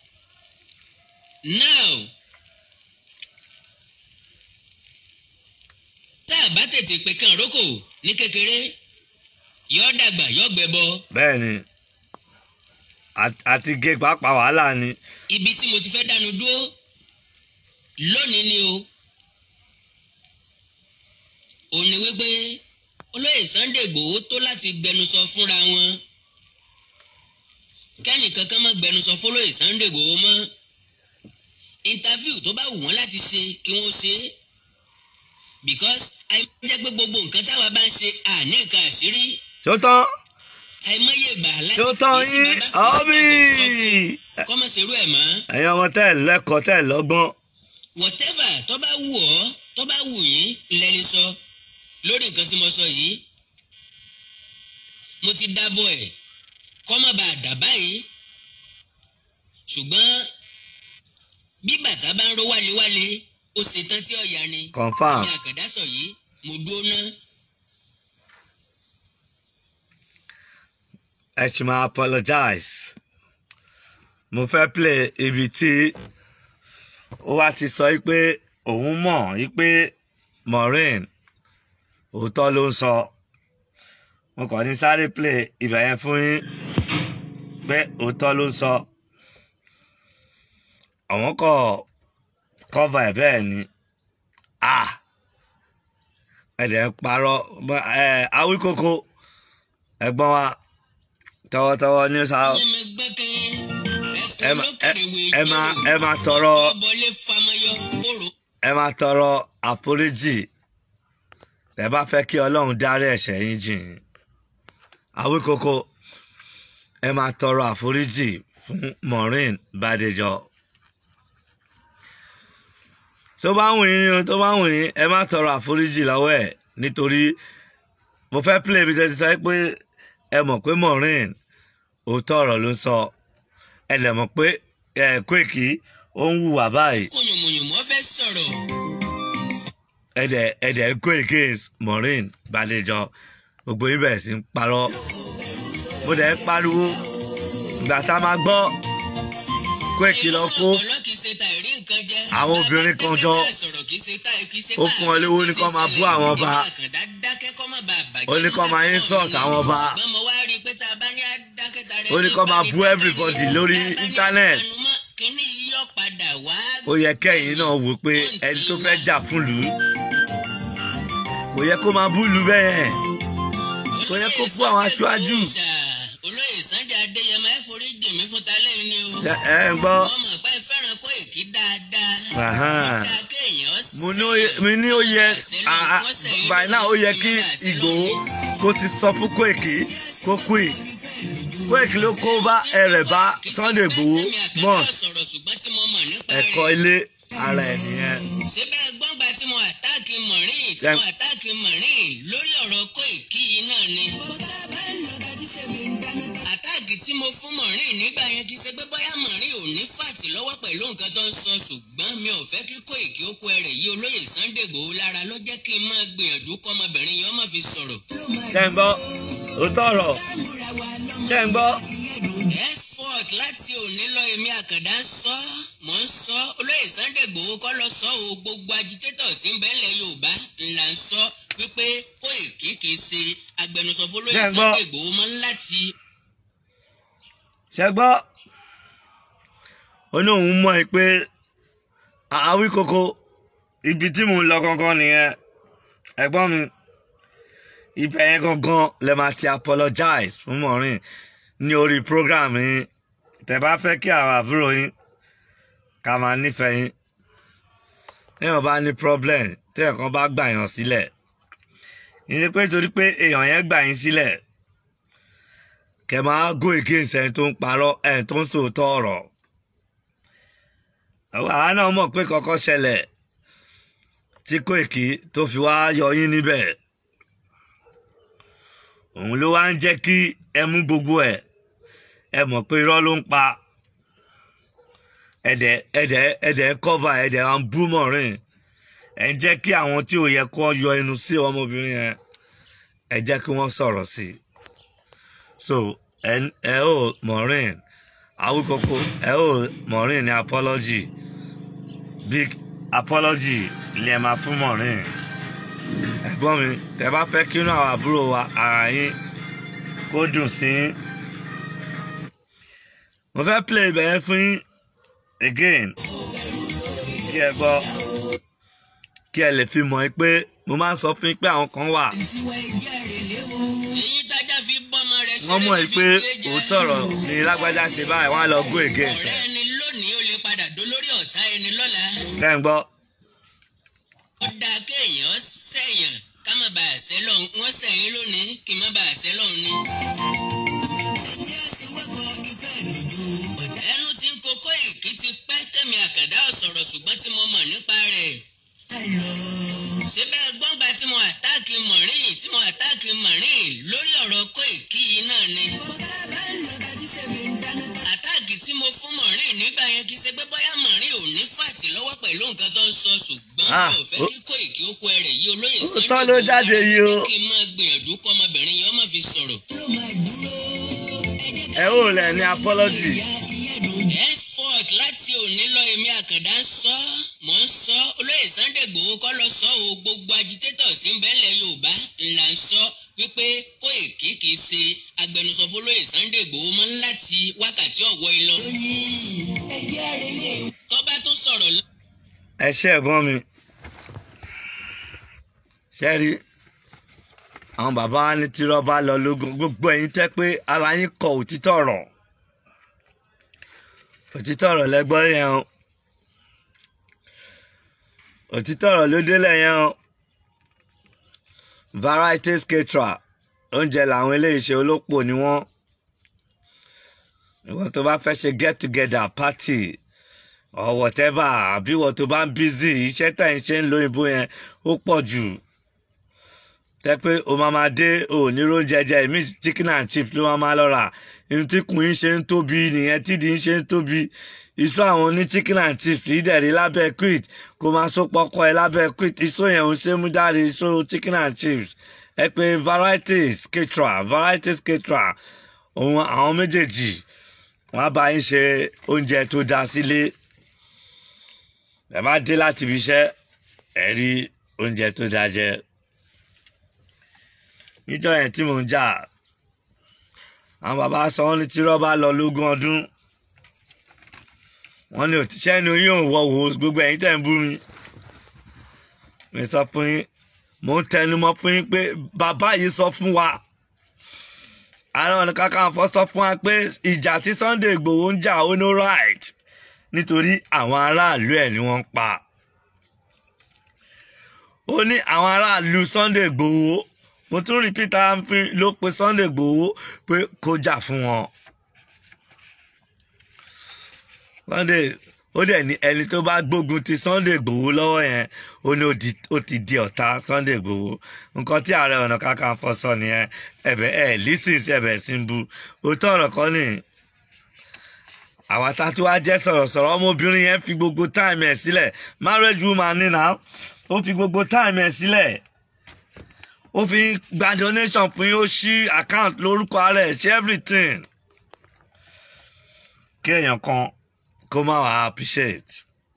now àbá tètè pé kàn rókò ní kékeré yọ dàgbà yọ gbẹbọ bẹ́ẹ̀ ni Àt- àti gé pàápàá wàhálà ni ibi tí mo ti fẹ́ dánu dúró lónìí ni o ò ní wípé olóyè Sunday Igboho tó láti gbẹnusọ fúnra wọn kẹ́nì kankan má gbẹnusọ fọlóyè Sunday Igboho mọ́ interview tó bá wù wọ́n láti ṣe kí wọ́n ṣe é because àìmọye pé gbogbo nǹkan táwa bá ń ṣe àní nǹkan àṣírí tó tán àìmọye ìgbà láti tó tán kì í sí yín bàbá kì ọ́bì í sí bàbá kọ́mọ̀ ṣerú ẹ̀ mọ́. ẹ̀yin ọmọ tẹ́ ẹ̀ lẹ́kọ̀ọ́ tẹ́ ẹ̀ lọ́gbọ́n whatever tó bá wù ọ́ tó bá wù yín lẹ́ni sọ lórí nǹkan tí mo sọ yìí mo ti dábọ̀ ẹ̀ kọ́ má bàa dà báyìí ṣùgbọ́n bí bàtà bá ń ró wálewále ó ṣetán tí ọ̀yà ni confam ní àkàdá sọ yìí mo dúró ná ẹ ṣì máa apologize mo fẹ́ play ibi tí ó wá ti sọ yí pé òun mọ̀ yí pé Maureen òótọ́ ló ń sọ mo kàn ní sáré play ibẹ̀ yẹn fún yín pé òótọ́ ló ń sọ àwọn kọ cover ẹ̀ bẹ́ẹ̀ ni ah ẹ̀dẹ̀ ń parọ́ ẹ̀ Awíkókó ẹ̀gbọ́n wa tọwọ́tọwọ́ ní sáà ẹ̀yẹ́ mi gbẹ́kẹ́ ẹ ẹ̀kọ́ má- lókèrè wé ẹ máa ẹ máa tọrọ ọbọlé famayọ kóró ẹ máa tọrọ àforíjì ẹ bá fẹ́ kí Ọlọ́run dárí ẹ̀ṣẹ̀ yín jìn yín. Awíkókó ẹ máa tọrọ àforíjì fún Maureen Bádéjọ tó bá wù yín ni o, tó bá wù yín ẹ má tọrọ àforíjì lọ́wọ́ ẹ̀ nítorí mo fẹ́ play ibi tẹ́ ti sọ pé ẹ mọ̀ pé Maureen òótọ́ ọ̀rọ̀ ló sọ ẹ lè mọ̀ pé ẹ Koiki ó ń hùwà báyìí kòyòmòyòmọ́ fẹ́ sọ̀rọ̀ ẹ̀dẹ̀ ẹ̀dẹ̀ go against Maureen Bádéjọ gbogbo yín bẹ̀rẹ̀ sí ń parọ́ mo dẹ̀ ń pariwo ìgbà tá a máa gbọ́ Koiki lọ kó àwọn obìnrin kan jọ ó fún ọ lówó ní kó máa bú àwọn ọba ó ní kó máa insult àwọn ọba ó ní kó máa bú everybody lórí internet ó yẹ kẹ́yìn náà wò pé ẹni tó fẹ́ jà fún lù ú kò yẹ kó máa bú lù ú bẹ́ẹ̀ kò yẹ kó bú àwọn aṣáájú olóyè Sunday Adéyẹmọ ẹ forí jì mí fún talẹ́ yìí ni o. ẹ ẹ ń gbọ́ wọ́n mọ̀ pé ẹ fẹ́ràn Koiki dáadáa. Ahan. Dáa kéèyàn mo ní ó yẹ mi ní ó yẹ ah, ah, by now ó yẹ kí Ìgbòho kó ti sọ fún Koiki kó quit Koiki ló kó bá ẹrẹ̀ bá Sunday Igboho mọ́ọ̀s ẹ̀kọ́ ilé ara ẹ̀ nìyẹn. ṣé bẹ́ẹ̀ gbọ́ngbà tí mo àtáàkì Maureen tí mo Ẹ- àtáàkì Maureen lórí ọ̀rọ̀ Koiki yìí náà ni. àtáàkì tí mo fún Maureen nígbà yẹn kì í ṣe pé bóyá Maureen ò ní fàtì lọ́wọ́ pẹ̀lú nǹkan tó ń sọ ṣùgbọ́n mi ò fẹ́ kí Koiki ó kó ẹrẹ̀ yí olóyè Sunday Igboho lára ló jẹ́ kí n máa gbìyànjú kọ́mọbìnrin yẹn ó má fi sọ̀rọ̀. ṣé ń gbọ́ òótọ́ ọ̀rọ̀ ṣé ń gbọ́ henceforth láti òní lọ èmi àkàndá ń sọ mò ń sọ olóyè Sunday Igboho kọ́ lọ sọ o gbogbo agitator sí ń bẹ́ẹ̀lẹ̀ Yorùbá ńlá ń sọ wípé Koiki kì í ṣe agbẹnusọ fọlóyè Ṣé ẹ gbọ́? Sunday Igboho mọ́ láti ṣé gbọ́ ó ní òun mọ̀ ẹ́ pé Awíkókó ibi tí mò ń lọ gangan nìyẹn ẹ̀gbọ́n mi ibẹ̀ yẹn gangan lè máa ti apologize fún Maureen ní orí program yín tẹ́ bá fẹ́ kí àwọn àbúrò yín ká máa nífẹ̀ẹ́ yín téèyàn bá ní problem téèyàn kan bá gbà yàn sílẹ̀ ìyẹn pé torí pé èèyàn yẹn gbà yín sílẹ̀ kẹ máa go against ẹni tó ń parọ́ ẹni tó ń sòótọ́ ọ̀rọ̀ àwa náà mọ̀ pé kọ́kọ́ ṣẹlẹ̀ tí Koiki tó fi wá yọ yín níbẹ̀ òun ló wá ń jẹ́ kí ẹ mú gbogbo ẹ̀ ẹ mọ̀ pé irọ́ ló ń pa ẹ̀dẹ̀ ẹ̀dẹ̀ ẹ̀dẹ̀ cover ẹ̀dẹ̀ à ń bú Maureen ẹ̀ ń jẹ́ kí àwọn tí ò yẹ kó yọ ẹnu sí ọmọbìnrin yẹn ẹ jẹ́ kí wọ́n sọ̀rọ̀ sí i so ẹ ẹ ó Maureen Awíkókó ẹ ó Maureen ní apology big apology lè máa fún Maureen ẹ̀gbọ́n mi tẹ́ bá fẹ́ kínú àwọn àbúrò wa ara yín kó dùn sí yín mo fẹ́ play ibẹ̀ yẹn fún yín again kí ẹ gbọ́ kí ẹ lè fi mọ̀ ẹ́ pé mo máa ń sọ fún yín pé àwọn kan wà èyí tájà fi bọ́mọ rẹ̀ wọ́n mọ̀ ẹ́ ló fi pé gbé jẹ́. òótọ́ ọ̀rọ̀ ni lágbájá ṣe báyìí wọ́n á lọ go against ọ̀rẹ́ ẹ̀ ẹni lónìí ó lè padà dolórí ọ̀tá ẹni lọ́la. kẹ́ ń gbọ́ ó dáa kéèyàn sẹ̀yàn ká má bàa ṣẹ́ lọ́hùn wọ́n sẹ̀yìn lónìí kí n má bàa ṣẹ́ lọ́hùn ni. ẹnu tí ń kókó ìkí ti pẹ́ tẹ̀mí àkàdá ọ̀sọ̀rọ̀ ṣùgbọ́n tí mo mọ̀ nípa rẹ̀. ṣé bẹ́ẹ̀ gbọ́ngbà tí mo àtáàkì mọ̀rín tí mo àtáàkì mọ̀rín lórí ọ̀rọ̀ kó ìkí yìí náà ni. àtáàkì tí mo fún mọ̀rín nígbà yẹn kì í ṣe pé bóyá mọ̀rín ò ní fàtì lọ́wọ́ pẹ̀lú nǹkan tó ń sọ ṣùgbọ́n Ah, kò fẹ́ ó- kí kó ìkí ó kó ẹrẹ̀ yí olóyè ó Sunday tọ́ ló Igboho jáde yìí o. kí n máa gbìyànjú kọ́ ọmọbìnrin yẹn ó má fi sọ̀rọ̀. ẹ ò lẹ̀ ní apology henceforth láti òní lọ èmi àkàndá ń sọ mò ń sọ olóyè Sunday Igboho kọ́ lọ sọ o gbogbo agitator sí ń bẹ́ńlẹ̀ Yorùbá ńlá ń sọ wípé Kóìkì kì í ṣe agbẹnusọ fún olóyè Sunday Igboho mọ́ láti wákàtí ọ̀wọ́ ẹ lọ. tó bá tún sọ̀rọ̀ lọ. ẹ ṣe ẹ̀gbọ́n mi ṣe rí àwọn bàbá wa ní tirọ́ bá lọ lógun gbogbo ẹ̀yin tẹ́ pé ara yín kọ òtítọ́ ọ̀rọ̀ òtítọ́ ọ̀rọ̀ lẹ́gbọ́n yẹn o òtítọ́ ọ̀rọ̀ ló délẹ̀ yẹn o varieties caterer oúnjẹ làwọn eléyìí ṣe olópò ni wọ́n ìwọ tó bá fẹ́ ṣe get together party or whatever àbí wọ́n tó bá ń busy iṣẹ́ tẹ̀ ń ṣe ń lo ìbò yẹn ó pọ̀ jù tẹ́ pé o máa máa dé o ní róúnjẹ jẹ ìmí chicken and chips ló máa máa lọ rà ihun tí kùn yín ṣe ń tóbi nìyẹn tídìí ń ṣe ń tóbi iṣu àwọn ní chicken and chips yìí dẹ̀ rí lábẹ́ quid kó máa so pọkọ ẹ lábẹ́ quid iṣu yẹn ò ṣe mú jáde iṣu chicken and chips ẹ pé varieties caterer varieties caterer òun àwọn méjèèjì wọ́n á bá yín ṣe oúnjẹ tó dáa sílé ẹ má dé láti ibi iṣẹ́ ẹ rí oúnjẹ tó dáa jẹ níjọ́ yẹn tí mò ń jà àwọn bàbá sọ wọ́n ní tí rọ́bà lọ lógún ọdún wọ́n ní òtíṣẹ́ ni oyún òwò wò gbogbo ẹ̀yin tẹ̀ ń bú mi mi sọ fún yín mò ń tẹnumọ́ fún yín pé bàbá yìí sọ fún wa Ààrẹ Ọ̀nà Kakanfò sọ fún wa pé ìjà tí Sunday Igboho ń jà ó no right nítorí àwọn aráàlú ẹ̀ ni wọ́n ń pa ó ní àwọn aráàlú Sunday Igboho mo tún rí Peter Ampin ló pe Sunday Igboho pé kó jà fún wọn Sunday ó dẹ̀ ní ẹni tó bá gbógun ti Sunday Igboho lọ́wọ́ yẹn ó ní ó di- ó ti di ọ̀tá Sunday Igboho nǹkan tí Ààrẹ Ọ̀nà Kakanfò sọ nìyẹn ẹ̀bẹ̀ ẹ̀ lísìn sí ẹ̀bẹ̀ sí ń bu òótọ́ ọ̀rọ̀ kan nìyí àwa tá a tún wá jẹ́ sọ̀rọ̀sọ̀rọ̀ ọmọbìnrin yẹn fi gbogbo táìmù ẹ̀ sílẹ̀ marriage woman ní náà ó fi gbogbo táìmù ẹ̀ sílẹ̀ ó fi gba donation fún yín ó ṣí account lórúkọ ara ẹ̀ ṣe everything kí èèyàn kan kó má wàá appreciate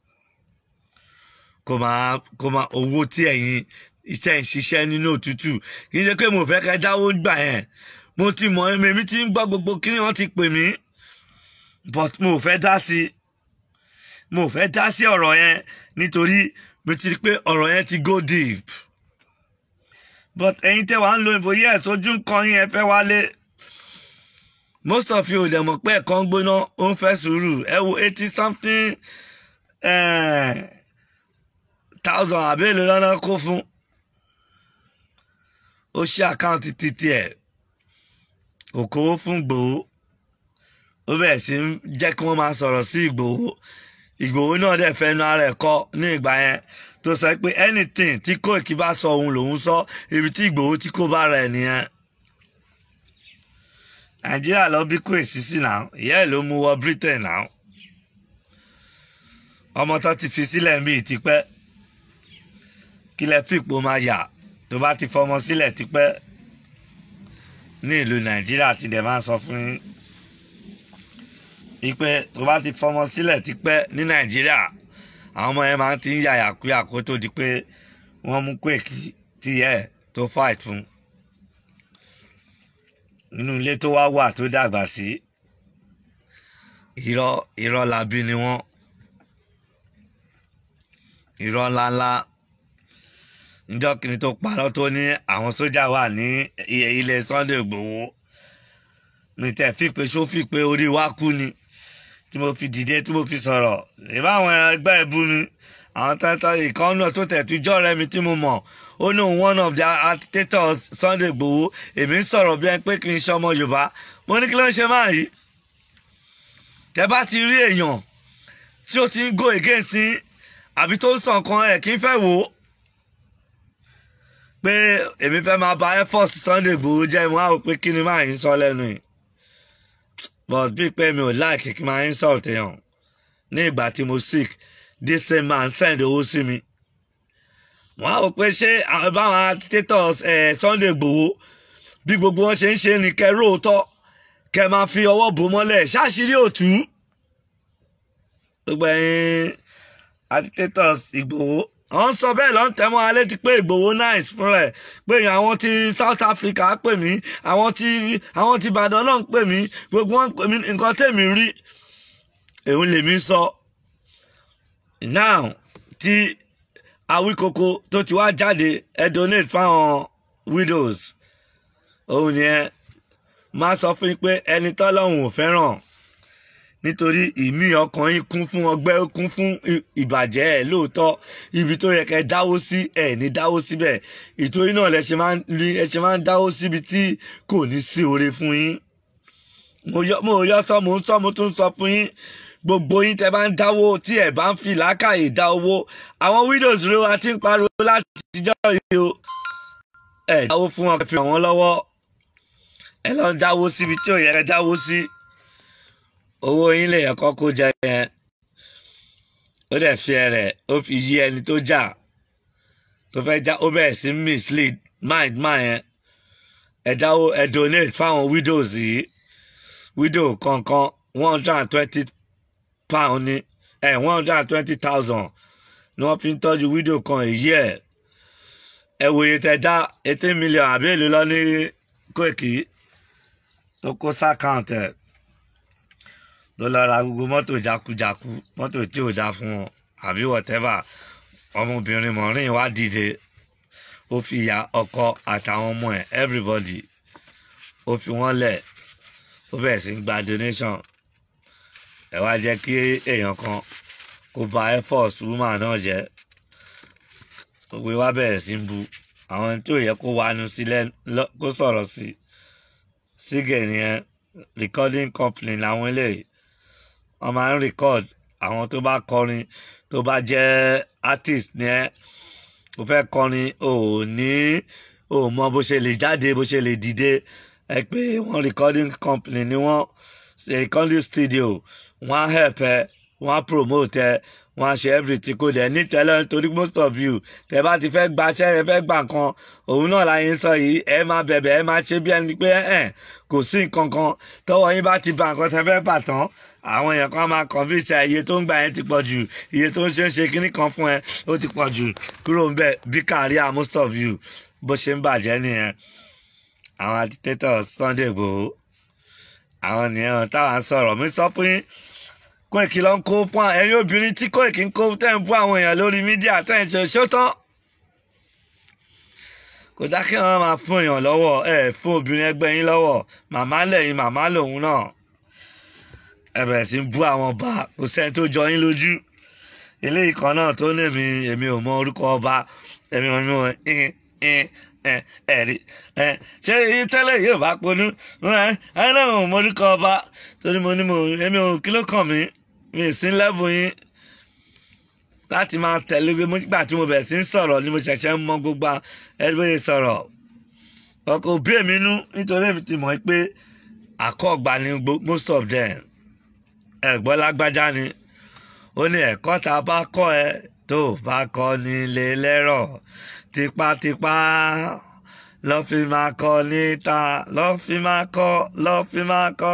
kó máa kó máa owó tí ẹ̀yin iṣẹ́ ń ṣiṣẹ́ nínú òtútù kì í ṣe pé mo fẹ́ kẹ́ dáwó gbà yẹn mo ti mọ̀ ẹ́ mi ti ń gbọ́ gbogbo kí ni wọ́n ti pè mí but mo ò fẹ́ dá sí mo ò fẹ́ dá sí ọ̀rọ̀ yẹn nítorí mo ti rí pé ọ̀rọ̀ yẹn ti go deep but ẹ̀yin tẹ́ wàá ń lo ìbò yẹ́ ẹ̀sọ́jú nǹkan yín ẹ fẹ́ wálé most of you ò dẹ̀ mọ̀ pé ẹ̀kọ́ ń gbóná ó ń fẹ́ sùúrù ẹ wo eighty something eh, thousand àbẹ́lẹ̀ lọ́nà kó fún ó ṣe àkáǹtì títí ẹ̀ kò kówó fún gbòó ó bẹ̀rẹ̀ sí ń jẹ́ kí wọ́n máa sọ̀rọ̀ sí Ìgbòho Ìgbòho náà dẹ̀ fẹ́nu ara ẹ̀ kọ́ ní ìgbà yẹn tó sọ pé anything tí Kóìkì bá sọ òun lòun sọ ibi tí Ìgbòho tí kò bá rẹ̀ nìyẹn. Nàìjíríà lọ bí kó èsì sí náà ìyá ẹ̀ ló mú wọ Britain náà ọmọ tó ti fi sílẹ̀ ń bí tipẹ́ kílẹ̀ fìpò máa yà tó bá ti fọmọ sílẹ̀ tipẹ́ ní ìlú Nàìjíríà ti dẹ̀ máa sọ fún yín wípé tó bá ti fọmọ sílẹ̀ tipẹ́ ní nàìjíríà àwọn ọmọ yẹn máa ti ń yàyà kúyà kó tó di pé wọ́n mú Kóìkì tíyẹ tó fight fún nínú ilé tó wá wà tó dàgbà sí irọ́ irọ́ labí ni wọ́n irọ́ ńláńlá níjọ́ kìíní tó parọ́ tó ní àwọn sójà wà ní ilé Sunday Igboho mi tẹ̀ fi pé ṣó fi pé orí wa kú ni tí mo fi dìde tí mo fi sọ̀rọ̀ ìbá àwọn ẹgbẹ́ ìbú mi àwọn tẹ́tọ́ ìkànnì tó tẹ̀ tó jọ́ rẹ mi tí mo mọ̀ ó ní one of the agitators Sunday Igboho èmi ń sọ̀rọ̀ bí ẹni pé kì í ṣe ọmọ Yorùbá mo ní kí ló ń ṣe máa yìí tẹ́ bá ti rí èèyàn tí ó ti ń go against àbí tó ń sàn kan ẹ̀ kí n fẹ́ wò ó pé èmi fẹ́ máa ba air force Sunday Igboho jẹ́ ìwọ̀n àwọn pé kí ni máa ń sọ lẹ́nu yìí but bíi pé mi ò láìkí kí n máa insult èèyàn ní ìgbà tí mo sick this same man send owó sí mi wọ́n á rò pé ṣé báwọn agitators Sunday Igboho bí gbogbo wọn ṣe ń ṣe ni kẹ́ róòótọ́ kẹ́ máa fi ọwọ́ bò mọ́lẹ̀ ṣáṣírí òtú gbogbo ẹ̀yin agitators Igboho àwọn sọ bẹ́ẹ̀ lọ́n tẹ́ mọ́ alẹ́ ti pé Ìgbòho nice fún rẹ̀ pé àwọn ti South Africa pè mí àwọn ti àwọn ti Ìbàdàn náà ń pè mí gbogbo wọn pè mí nǹkan tèmi rí èhun lèmi sọ now tí Awíkoko tó ti wá jáde ẹ donate fáwọn widows òun ni ẹ máa sọ fún yín pé ẹni tọ́lọ́hún ò fẹ́ràn nítorí ìmí ọkàn yín kún fún ọgbẹ́ ó kún fún ìbàjẹ́ ẹ̀ lóòótọ́ ibi tó yẹ kẹ́ dáwó sí ẹ̀ ní dáwó síbẹ̀ ìtorí náà lẹ ṣe máa ń rí ẹ ṣe máa ń dáwó síbi tí kò ní sí oore fún yín mo yọ mo yọ sọ mo ń sọ mo tún sọ fún yín gbogbo yín tẹ́ bá ń dáwó tí ẹ bá ń fi làákàyè dá owó àwọn widows rẹ wa ti ń pariwo láti jọ yìí o ẹ dáwó fún wọn fi wọn lọ́wọ́ ẹ lọ ń dáwó síbi tí ò yẹ kẹ́ dáwó sí. Si owó yín lè yẹ kọ́kọ́ jẹ yẹn ó dẹ̀ fi ẹ̀rẹ̀ ó fi yí ẹni tó jà tó fẹ́ já ó bẹ̀rẹ̀ sí mislead mind mind yẹn ẹ dáwó ẹ donate fáwọn widows yìí widow kọ̀ọ̀kan one hundred and twenty pound ní ẹ one hundred and twenty thousand ni wọ́n fi ń tọ́jú widow kan èyí ẹ̀ ẹ wòye tẹ dá eighteen million àbí èlò lọ ní Kóìkì tó kó sákàǹtì ẹ̀ ló lọ ra gbogbo mọ́tò jákujáku mọ́tò tí ò dáa fún wọn àbí whatever ọmọbìnrin mọ̀rin wá dìde ó fi ìyá ọkọ àtàwọn ọmọ ẹ̀ everybody ó fi wọ́n lẹ̀ ó bẹ̀rẹ̀ sí gba donation ẹ wá jẹ́ kí èèyàn kan kó ba air force woman náà jẹ́ gbogbo wa bẹ̀rẹ̀ sí bu àwọn tí ò yẹ kó wanu sílẹ̀ kó sọ̀rọ̀ sí sígẹ̀ nìyẹn recording company làwọn eléyìí wọ́n máa ń record àwọn tó bá kọrin tó bá jẹ́ artist ní ẹ́ o fẹ́ kọrin o ò ní o mọ bó ṣe lè jáde bó ṣe lè dìde ẹ pé wọ́n recording company ni wọ́n ṣe recording studio wọ́n á help ẹ wọ́n á promote ẹ wọ́n á ṣe everything kò dẹ̀ ní tẹ́lẹ̀ nítorí most of you tẹ́ bá ti fẹ́ gbaṣẹ́ ẹ fẹ́ gbà kan òun náà láyé ń sọ yìí ẹ máa bẹ̀bẹ̀ ẹ máa ṣe bí ẹni pé ẹ kò sí nǹkan kan tọ́wọ́ yín bá ti ba nǹkan tẹ́ fẹ́ bà tán àwọn èèyàn kan máa convince ẹ iye tó ń gbà yẹn ti pọ̀ jù iye tó ń ṣe ń ṣe kíní kan fún ẹ ó ti pọ̀ jù kúrò ń bẹ̀ bí career most of you bó ṣe ń bàjẹ́ nìyẹn àwọn agitators Sunday Igboho àwọn nìyẹn táwọn sọ̀rọ̀ mi sọ fún yín Kóìkì ló ń kó fún ẹ̀yin obìnrin tí Kóìkì ń kó tẹ́ ń bú àwọn èèyàn lórí mídíà tẹ́ ń ṣe ṣó tán kò dá kí wọn máa fún èèyàn lọ́wọ́ ẹ fún obìnrin ẹgbẹ́ yín lọ́wọ́ màmá lẹ́yìn màmá lòun náà ẹ bẹ̀rẹ̀ sí bú àwọn ọba kò sẹ́ni tó jọ yín lójú eléyìí kan náà tó ní èmi èmi ò mọ orúkọ ọba èmi ò mọ ẹ̀rí ṣé èyí tẹ́lẹ̀ yóò bá ponú ẹ náà ò mọ orúkọ ọba torí mo ní mo èmi ò kí ló kàn mí mi ì sí lẹ́bù yín láti máa tẹ̀lé gbé nígbà tí mo bẹ̀rẹ̀ sí ń sọ̀rọ̀ ni mo ṣẹ̀ṣẹ̀ ń mọ gbogbo ẹgbẹ́ sọ̀rọ̀ ọkọ̀ òbí èmi nú nítorí èmi ti mọ̀ pé àkọ́gbà ni most of them ẹ̀gbọ́n lágbájá ni ó ní ẹ̀kọ́ tá a bá kọ́ ẹ tó bá kọ́ nílé lẹ́rọ̀ tipátipá lọ́ fi máa kọ́ níta lọ́ fi máa kọ́ lọ́ fi máa kọ́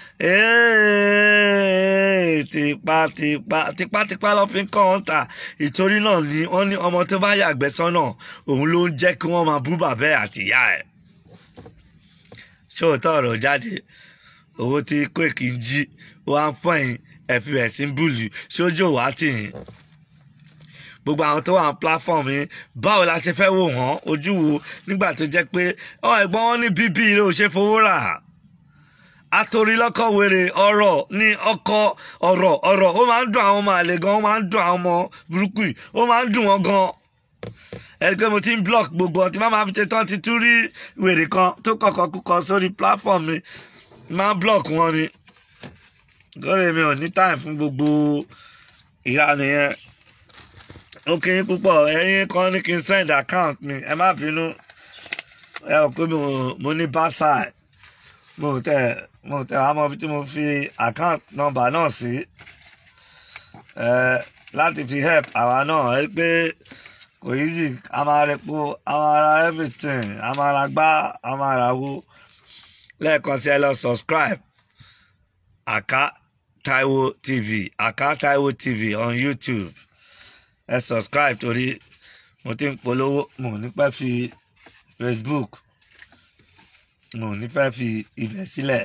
Èè, tipátipá tipátipá lọ́ fi ń kọ́ wọn ta ìtorí náà ni wọ́n ní ọmọ tó bá yàgbẹ́ sọ́nà òun ló ń jẹ́ kí wọ́n máa bú bàbá ẹ̀ àti ìyá ẹ̀ ṣóòótọ́ ọ̀rọ̀ jáde owó tí Quake ń jí wọ́n á fọ́ ẹ̀yìn ẹ̀fí rẹ̀ sí ń bùlù sójú òwá tì yín gbogbo àwọn tó wà ní platform yìí báwo la ṣe fẹ́ wò wọ́n ojú wo nígbà tó jẹ́ pé ọ ẹ̀gbọ́n wọn ní bíbí ilé ò ṣe fowó rà àtòrí lọ́kọ̀ wèrè ọ̀rọ̀ ní ọkọ̀ ọ̀rọ̀ ọ̀rọ̀ ó máa ń dùn àwọn ọmọ àlè gan ó máa ń dùn àwọn ọmọ burúkú yìí ó máa ń dùn wọn gan ẹni pé mo ti ń block gbogbo ọtí má máa fi ṣe tán ti tún rí wèrè kan tó kọ̀kọ́ kúkọ sórí platform mi máa ń block wọn ni lórí mi ò ní time fún gbogbo ìyanu yẹn ó kí yín púpọ̀ ẹ̀yin kan ní kí n send account mi ẹ má bínú ẹ ò pé mo ní báṣà mo tẹ mo tẹ àmọ́ bí tí mo fi account number náà sí ẹ láti fi help àwa náà ẹ pé kò easy a máa repo a máa ra everything a máa ra gbá a máa ra wo lẹ́ẹ̀kan sí ẹ lọ subscribe Aka Taiwo TV Aka Taiwo TV on YouTube ẹ subscribe torí mo ti ń polówó mo ní pẹ́ fi Facebook mo ní pẹ́ fi ibẹ̀ sílẹ̀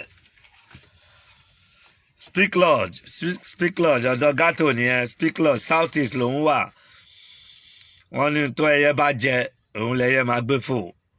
Speak Lodge Speak Lodge ọ̀dọ̀ gátò nìyẹn Speak Lodge South East lòún wà wọ́n ní tó ẹyẹ bá jẹ òun lẹyẹ máa gbé fò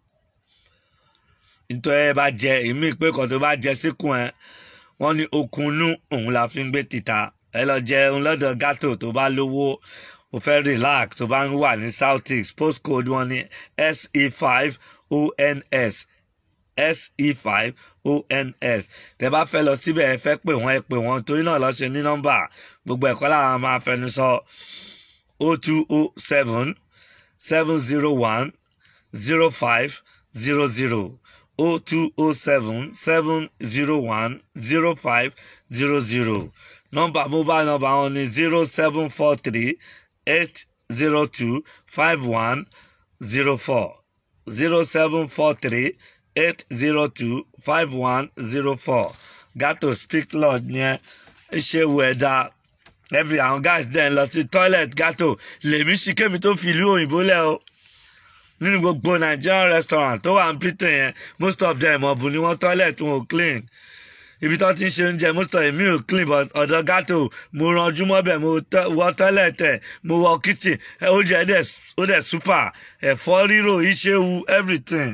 nítorí ẹyẹ bá jẹ ìmí pé kan tó bá jẹ síkùn ẹ wọ́n ní okunnú òun la fi ń gbé tìta ẹ lọ jẹun lọ́dọ̀ gátò tó bá lówó o fẹ́ relax tó bá ń wà ní south east postcode wọn ní se five ons se five ons tẹ́ bá fẹ́ lọ síbẹ̀ ẹ fẹ́ pè wọ́n ẹ pè wọ́n torí náà lọ ṣe ní nọ́mbà gbogbo ẹ̀kọ́ làwọn máa fẹnu sọ o two o seven seven zero one zero five zero zero o two o seven seven zero one zero five zero zero nọ́mbà mobile number wọn ní zero seven four three eight zero two five one zero four zero seven four three eight zero two five one zero four gato speak lord yẹn ṣe wù ẹ́ dáa every àwọn guys dem lọ sí toilet gato lèmi ṣì kémi tó fi ìlú òyìnbó lẹ o nínú gbogbo Nigerian restaurant tó wà ní Britain yẹn most of them ọ̀bùn ni wọ́n toilet wọn ò clean ibi tó ti ń ṣe oúnjẹ most of èmi ò clean but ọ̀dọ̀ gato mo ranjú mọ́bẹ̀ mo wọ toilet ẹ̀ mo wọ kitchen oúnjẹ ó dẹ̀ super ẹ̀fọ́ rírò ìṣewu everything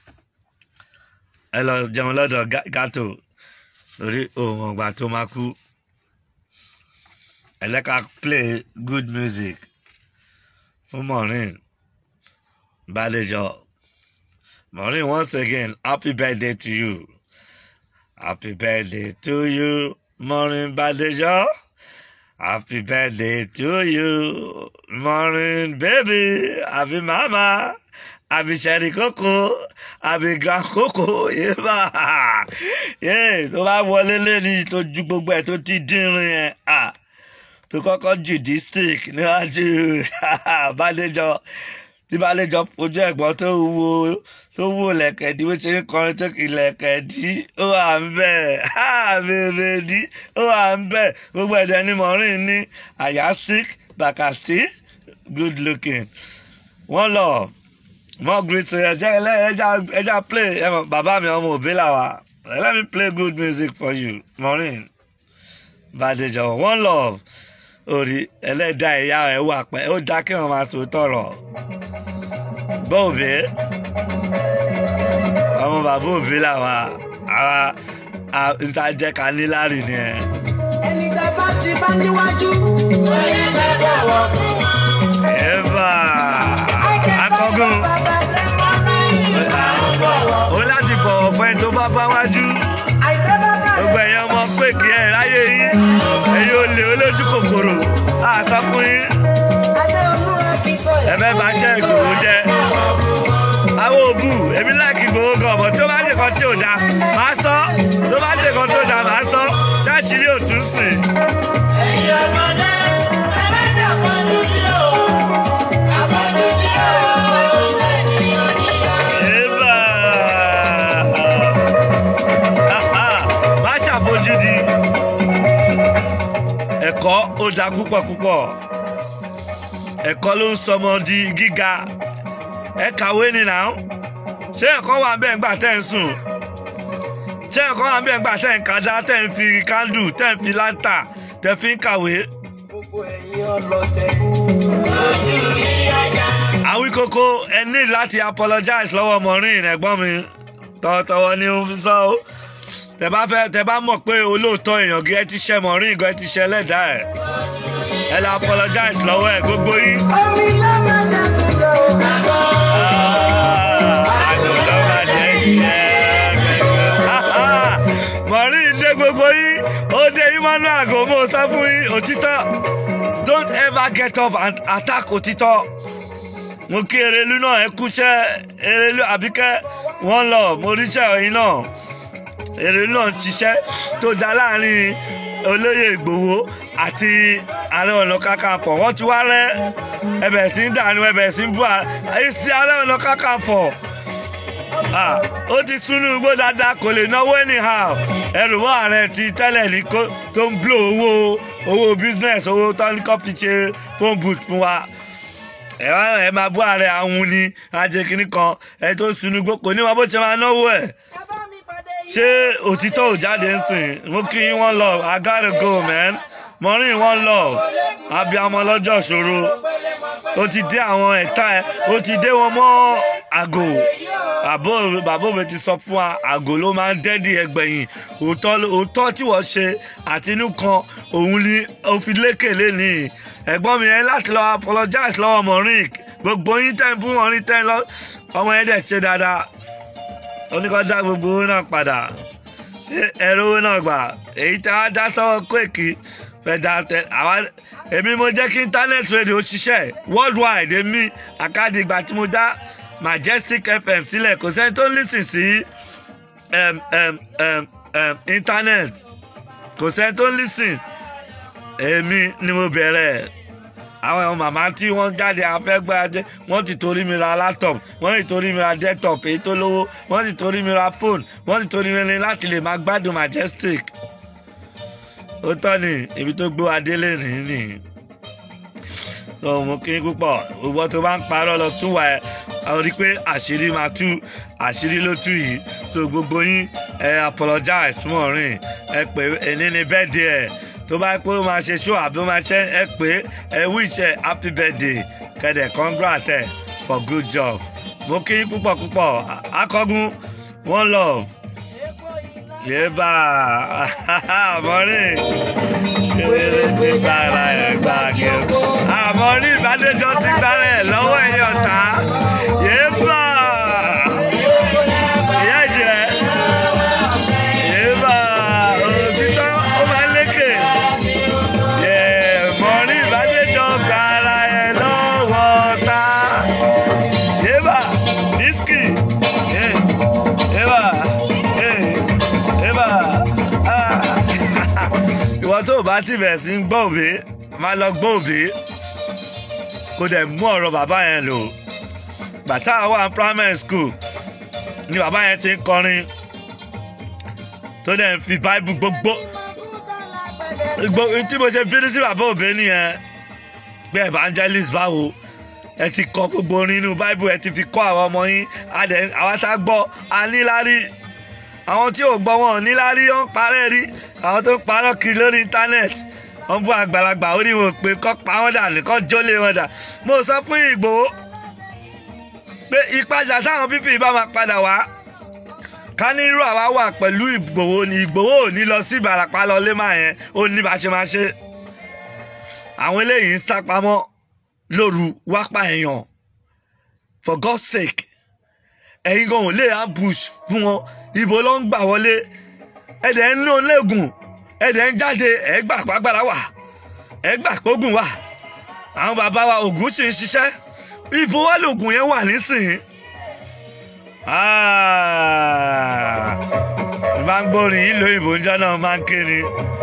ẹ lọ jẹun lọ́dọ̀ gato lórí ohun ọ̀gbà tó máa kú ẹ lẹ́ka play good music fún Maureen Bádéjọ Maureen once again happy birthday to you happy birthday to you Maureen Bádéjọ happy birthday to you Maureen baby happy mama àbí sẹ́rí kókó àbí grand kókó yéèbà yéè tó bá wọlé lẹ́ni tó ju gbogbo ẹ̀ tó ti dínrín ẹ̀ tó kọ́kọ́ jù district níwájú Bádéjọ tí Bádéjọ ojú ẹ̀gbọ́n tó wo tó wo lẹ̀kẹ̀dí bó ṣe ń kọrin tó kì lẹ̀kẹ̀dí ó wà ń bẹ̀ bèbèdí ó wà ń bẹ̀ gbogbo ẹ̀dẹ̀ ni Maureen ní àyà stick bàkà stick good looking one love more great to ẹja ẹja ẹja play bàbá mi ọmọ òbí làwà let me play good music for you Maureen Bádéjọ one love orí ẹlẹ́dà ìyá ẹ̀ wà pẹ́ ó dá kí wọ́n máa sọ tọ̀rọ̀ bọ́ òbí ọmọ bàbá òbí làwà àwa ìtajẹ́ ká ní láàrì ni ẹ̀. ẹni tẹ́ bá ti bá níwájú. ó yẹ ká bọ̀wọ̀ fún wọn. ẹ̀fà akọ́gùn ó láti bọ̀wọ̀ fún ẹ tó bá bá wájú gbogbo ẹ̀yàn ọmọ pé kí ẹ ráyè yín ẹ̀yin olè olójú kòkòrò àsọkùnrin ẹ̀fẹ́ bá ṣe ìgbòho jẹ́ àwọn òbú èmi láìkí gbòho gan ọ̀bọ̀ tó bá dé kan tí ò dáa máa sọ tó bá dé kan tó dáa máa sọ ṣáàṣìírí òtún sìn. ẹ̀yin ọmọdé ẹ má ṣe àpọ̀jù ní o àpọ̀jù ní o lẹ́yìn oníyọ. Eba lójú di ẹ̀kọ́ ó da púpọ̀ púpọ̀ ẹ̀kọ́ ló ń sọmọ di gíga ẹ kàwé ni nà ó ṣé ẹ̀kọ́ wà bẹ́ẹ̀ ńgbà tẹ́ ń sùn ṣé ẹ̀kọ́ wà bẹ́ẹ̀ ńgbà tẹ́ ń kájá tẹ́ ń fi kándù tẹ́ ń fi láńtà tẹ́ fi ń kàwé. gbogbo ẹ̀yin ọlọ́tẹ̀ lójú rí ajá. àwíkókó ẹ ní láti apologize lọ́wọ́ Maureen ẹ̀gbọ́n mi tọwọ́tọwọ́ ni mo fi sọ ó tẹ bá fẹ́ tẹ bá mọ̀ pé olóòótọ́ èèyàn gí ẹ ti ṣe Maureen gan ẹ ti ṣe ẹlẹ́dàá ẹ̀ ẹ lọ apologize lọ́wọ́ ẹ̀ gbogbo yín. omi ló máa ṣàkóso àgọ́. àgọ́ ló máa jẹ́ ìyẹn. Maureen dé gbogbo yín ó dé yín mọ́nú àgọ́ mo sọ fún yín òtítọ́ don't ever get up and attack òtítọ́ mo kí erelu náà ẹ kúṣẹ́ erelu àbíkẹ́ wọ́n lọ mo ríṣẹ́ ẹ̀yin náà erelu náà ń ṣiṣẹ́ tó dá láàrin olóyè Ìgbòho àti ààrẹ ọ̀nà kakanfò wọ́n ti wá rẹ́ ẹbẹ̀ sí ń dànù ẹbẹ̀ sí ń bú àìsí ààrẹ ọ̀nà kakanfò ah ó ti súnú igbó dáadáa kò lè náwó anyhow ẹrù wọ́n ààrẹ ti tẹ́lẹ̀ ní kó tó ń bló owó owó business owó tọ́níkọ́ fi ṣe phone booth fún wa ẹ wá ẹ máa bú ààrẹ àwọn ni ajé kínní kan ẹ tó sunú igbó kò ní wọn bó ṣe máa náwó ẹ ṣé òtítọ́ ò jáde ń sìn mo kí yín wọ́n lọ I gotta go man Maureen wọ́n lọ abiyamọ lọ́jọ́ ìṣòro ó ti dé àwọn ẹ̀ta ẹ̀ ó ti dé wọn mọ́ àgò àbó bàbá òwe ti sọ fún wa àgò ló máa ń dẹ́dì ẹgbẹ̀yìn òótọ́ òótọ́ tí wọ́n ṣe àtinú kan òun ni ó fi lékè lénìí ẹ̀gbọ́n mi yẹn láti lọ apologize lọ́wọ́ Maureen gbogbo yín tẹ́ ń bú Maureen tẹ́ ń lọ ọmọ yẹn dẹ̀ ṣe dáadáa oníkọ́jà gbogbo owó náà padà ṣé ẹ̀rọ owó náà gbà èyí tí wọ́n dá sọ́wọ́ Quake fẹ́ dá tẹ àwa èmi mo jẹ́ kí internet radio ṣiṣẹ́ worldwide èmi àkàdé ìgbà tí mo dá Majestic FM sílẹ̀ kò sẹ́ni tó ń lísìn sí um, um, um, um, internet kò sẹ́ni tó ń lísìn èmi ni mo bẹ̀rẹ̀ àwọn ọmọ màmá tí wọ́n jáde afẹ́gbájẹ́ wọ́n ti torí mi ra laptop wọ́n ti torí mi ra desktop èyí tó lówó wọ́n ti torí mi ra phone wọ́n ti torí mi láti lè máa gbádùn Majestic ó tọ́ ni ibi tó gbó adélé nìyí nìyí lọ mú kí n púpọ̀ gbogbo tó bá ń parọ́ lọ tún wà ẹ́ ọ rí i pé àṣírí máa tú àṣírí ló tú yìí so gbogbo yín ẹ apologize fún Maureen ẹ pé ẹni ní birthday ẹ tó bá pé ó máa ṣe show àbí ó máa ṣe ẹ pé ẹ wish ẹ happy birthday kẹdẹ congrats ẹ for good job mo kí yín púpọ̀ púpọ̀ akọgun one love yéèbà Maureen kéré gbígbà ara ẹ̀ gbàgé Maureen ìbádẹ́jọ́ ti gbára ẹ̀ lọ́wọ́ ẹ̀yìn ọ̀tá yéèbà ìyá ìjẹ́ yéèbà òtítọ́ ó máa ń lékè Maureen ìbádẹ́jọ́ gba ara ẹ̀ lọ́wọ́ ọ̀tá yéèbà dísìkì yéèbà yéèbà ìwọ tó o bá ti bẹ̀rẹ̀ sí ń gbọ́ òbí máa lọ gbọ́ òbí kó dẹ̀ mú ọ̀rọ̀ bàbá yẹn lò bàtà wà primary school ni bàbá yẹn ti ń kọrin tó dẹ̀ ń fi báíbù gbogbo gbogbo tí mo ṣe bínú sí bàbá òbí nìyẹn pé evangelist báwo ẹ ti kọ gbogbo orin inú báíbù ẹ ti fi kọ́ àwọn ọmọ yín àwọn tá a gbọ́ a níláárí àwọn tí ò gbọ́ wọn ò níláárí ó ń parẹ́ rí àwọn tó ń parọ́ kiri lórí íńtánẹ́ẹ̀tì wọ́n bú àgbàlagbà ó ní wọn pé kọ́ pa wọ́n dà nìkan jólè wọn dà mo sọ fún Ìgbòho pé ìpàjà táwọn pípì bá máa padà wá ká ní irú àwa wà pẹ̀lú Ìgbòho ní Ìgbòho ò ní lọ sí Ìbàràpá lọ lé máa yẹn ó ní bá ṣe máa ṣe àwọn eléyìí ń sá pamọ́ lóru wápá èèyàn for God's sake ẹ̀yin gan ò lè ambush fún wọn ibo ló ń gbà wọlé ẹ̀dẹ̀ ń lò lẹ́gùn ẹ̀dẹ̀ ń jáde ẹ̀ gbà pàgbára wà ẹ̀ gbà pógùn wà àwọn bàbá wa ògùn sì ń ṣiṣẹ́ ibo wà lògùn yẹn wà nísìnyí. ìbá ń gbórin ìlú òyìnbó ń jẹ́ náà máa ń kéde.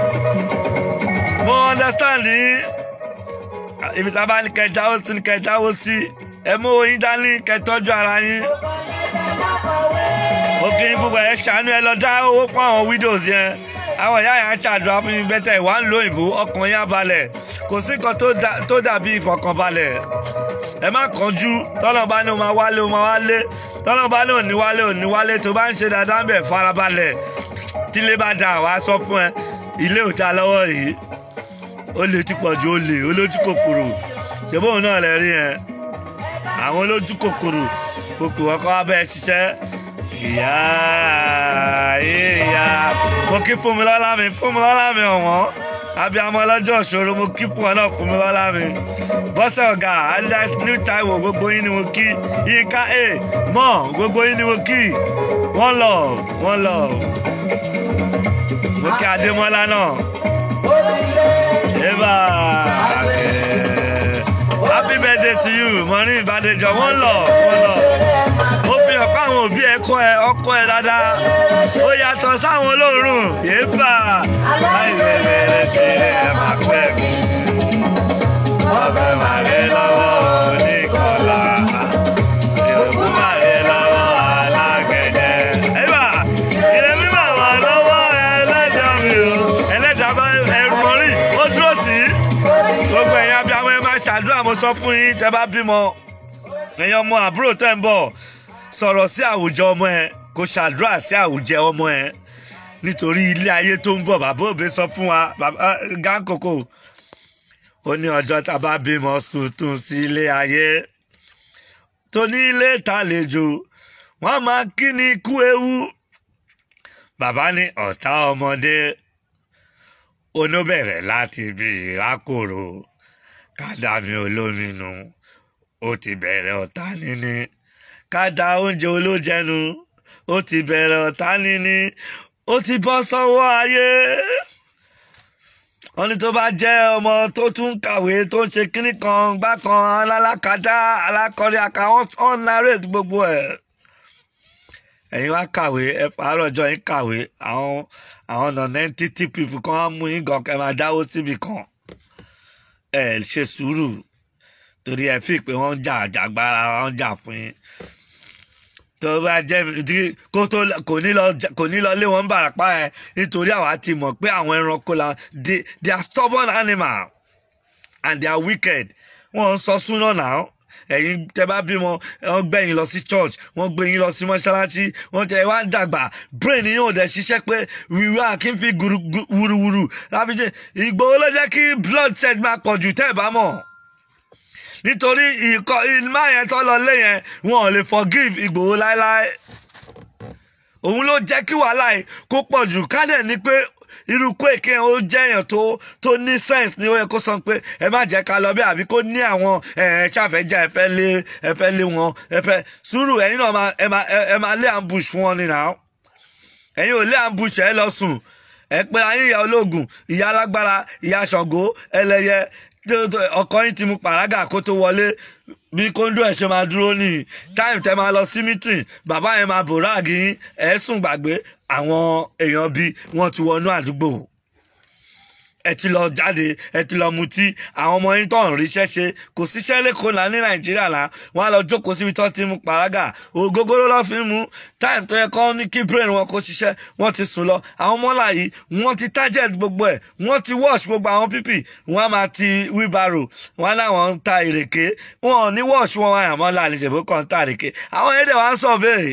mo understand yín ibi tá a bá ní kẹ́ jáwó sí ní kẹ́ jáwó sí ẹ mú oyin dání kẹ́ tọ́jú ara yín ó kí n púpọ̀ ẹ ṣàánú ẹ lọ dá owó fún àwọn widows yẹn àwọn ìyá yẹn á ṣàdúrà fún yín bẹ́tẹ̀ ìwà ń lo òyìnbó ọkàn yín á balẹ̀ kò sí nǹkan tó dà- tó dàbí ìfọkànbalẹ̀ ẹ má kánjú tọ́nà bá ní o máa wálé o máa wálé tọ́nà bá ní òní wálé òní wálé tó bá ń ṣe dáadáa ń bẹ̀ farabalẹ̀ tílé bá da àwa sọ fún ẹ ilé ò ta lọ́wọ́ yìí ó lè ti pọ̀ ju olè olójú kòkòrò ṣé bóun náà lè rí yẹn àwọn olójú kòkòrò gbogbo wọn kọ́ abẹ́ ṣiṣẹ́ ìyá ìyá mo kí fún mi lọ́lá mi fún mi lọ́lá mi ọ̀wọ́n abiyamọ ọlọ́jọ́ ìṣòro mo kí fún ọ náà fún mi lọ́lá mi bọ́sẹ̀ ọ̀gá alias new taiwo gbogbo yín ni mo kí yíká a mọ̀ gbogbo yín ni mo kí one love one love mo kí adémọ́lá náà eba happy birthday to you mọ̀ní ìbàdànjọ one love one love ó fi hàn pé àwọn òbí ẹ kọ́ ẹ ọkọ ẹ dáadáa ó yàtọ̀ sáwọn olóòórùn yéèbà láì bẹ̀rẹ̀ ṣe ẹ máa pẹ́ mi ọbẹ̀ màrẹ́ lọ́wọ́ oníkọlá ìròkú màrẹ́ lọ́wọ́ alágbẹ̀dẹ. ẹ̀bà ilé mímọ̀ wà lọ́wọ́ ẹlẹ́dàá mi o ẹlẹ́dàá bá ẹrù mọ́rí ó dúró tì í gbogbo ẹ̀yin abiyamọ ẹ máa ṣàdúrà mo sọ fún yín tẹ́ bá bímọ ẹ̀yin ọmọ àbúrò tẹ́ ń bọ̀ sọ̀rọ̀ sí àwùjọ ọmọ ẹ kò ṣàdúrà sí àwùjẹ ọmọ ẹ nítorí ilé ayé tó ń bọ̀ bàbá òbí sọ fún wa bàbá gánkòkò ó ní ọjọ́ tá a bá bímọ tuntun sí ilé ayé tó ní ilé ìtàlejò wọ́n máa kí ni ikú ewu bàbá ní ọ̀tá ọmọdé onóbẹ̀rẹ̀ láti bí ìrákòrò kádàmí olóminu ó ti bẹ̀rẹ̀ ọ̀tá níní kádà oúnjẹ olójẹnu ó ti bẹ̀rẹ̀ ọ̀tá níní ó ti bọ́ sọ́wọ́ ayé wọ́n ní tó bá jẹ́ ọmọ tó tún kàwé tó ń ṣe kínní kan gbá kan alákàdá alákọ̀ọ́rí àkàwọ́n on narrate gbogbo ẹ̀ ẹ̀yin wá kàwé ẹ pààrọ̀ ọjọ́ yín kàwé àwọn àwọn non-entity people kan á mú yín gan kẹ́ máa dáwó síbi kan ẹ ṣe sùúrù torí ẹ fi pé wọ́n ń jà àjàgbára wọ́n ń jà fún yín tó bá jẹ́ tí kó tó kò ní lọ kò ní lọ lé wọn bàràpá ẹ nítorí àwa ti mọ̀ pé àwọn ẹranko la they they are stubborn animal and they are wicked wọ́n ń sọ súná náà ẹ̀yin tẹ́ bá bímọ wọ́n gbé yín lọ sí church wọ́n gbé yín lọ sí mọ́ṣáláṣí wọ́n tẹ wá ń dàgbà brain yín ò dẹ̀ ṣiṣẹ́ pé wíwá kí n fi wúruwúru láfíjẹ́ Ìgbòho ló jẹ́ kí blood shed máa pọ̀ jù tẹ́ ẹ̀ bá mọ̀ nítorí ìkọ́ ìmá yẹn tó lọ lé yẹn wọn ò lè forgive Ìgbòho láéláé òun ló jẹ́ kí wàhálà yìí kó pọ̀ jù kádẹ̀ ni pé irú Koiki ó jẹ́ èèyàn tó tó ní sense ni ó yẹ kó sọ pé ẹ má jẹ́ ká lọ bí àbí kó ní àwọn ẹ̀ ṣàfẹ́jà ẹ fẹ́ lé ẹ fẹ́ lé wọn ẹ fẹ́ sùúrù ẹ̀yin náà máa- ẹ máa ẹ máa lé ambush fún wọn ni náà ẹ̀yin ò lé ambush ẹ lọ sùn ẹ pé ayé ìyá ológun ìyá alágbára ìyá ṣàngó ẹlẹ́yẹ tó- tó- ọkọ yín ti mu pàrágà kó tó wọlé bí kóńdó ẹ̀ ṣe máa dúró nìyí táìmù tẹ́ máa lọ sí mítìn bàbá yẹn máa bòráàgì yín ẹ̀ sùn gbàgbé àwọn èèyàn bíi wọ́n ti wọnú àdúgbò ẹ ti lọ jáde ẹ ti lọ mutí àwọn ọmọ yín tó ń ríṣẹ́ ṣe kò síṣẹ́ lẹ́kọ̀ọ́ náà ní nàìjíríà náà wọ́n á lọ jókòó síbi tó ti mu pàrágà ògógóró lọ́ fi ń mu táìmù tó yẹ kọ́ ní kí brain wọn kó ṣiṣẹ́ wọ́n ti sùn lọ àwọn ọmọlá yìí wọ́n ti target gbogbo ẹ̀ wọ́n ti wash gbogbo àwọn pípì wọ́n á máa ti wheelbarrow wọ́n á láwọn ń ta ìrèké wọn ò ní wash wọn wọn àmọ́ láàrin ìṣèbó kan ń ta ìrèké àwọn èdè wa ń sọ bẹ́ẹ̀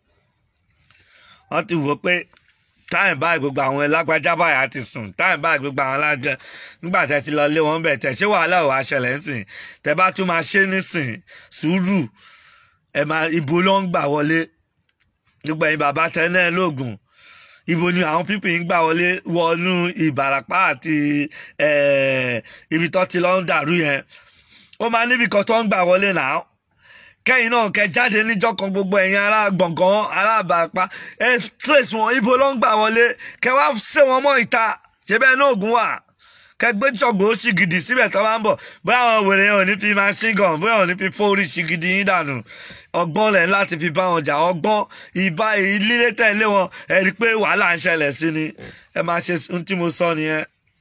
wọ́n ti wò ó pé táyìn báyìí gbogbo àwọn ẹlágbájá báyìí á ti sùn táyìn báyìí gbogbo àwọn alájẹ nígbà tẹ́ ti lọ lé wọn bẹ̀ tẹ̀ ṣé wàhálà ò wá ṣẹlẹ̀ ń sìn tẹ́ bá tún máa ṣe nísìn sùúrù ẹ máa ibo ló ń gbà wọlé gbogbo ẹ̀yin bàbá tẹ́ náà lóògùn ibo ni àwọn pípì ń gbà wọlé wọnú ìbàràpá àti eh, ibi tó ti lọ ń dàrú yẹn ó máa níbi kan tó ń gbà wọlé náà kẹ́yìn náà kẹ́ jáde níjọ́ kan gbogbo ẹ̀yin ará gbọ̀ngàn ará àbàpá ẹ trace wọn ibo ló ń gbà wọlé kẹ́ wá ṣe wọn mọ́ ìta ṣe bẹ́ẹ̀ náà ògùn wà kẹ́ gbé ṣọ̀gbọ́n ó ṣì gidi síbẹ̀ tó bá ń bọ̀ bóyá àwọn wèrè yẹn ò ní fi machine gun bóyá ò ní fi fórí ṣì gidi yín dànù ọgbọ́n lẹ̀ láti fi bá wọn jà ọgbọ́n ìbá lílé tẹ̀lé wọn ẹ rí i pé wàhálà ń ṣẹlẹ̀ sí ni ẹ máa ṣe ohun tí mo sọ nìyẹn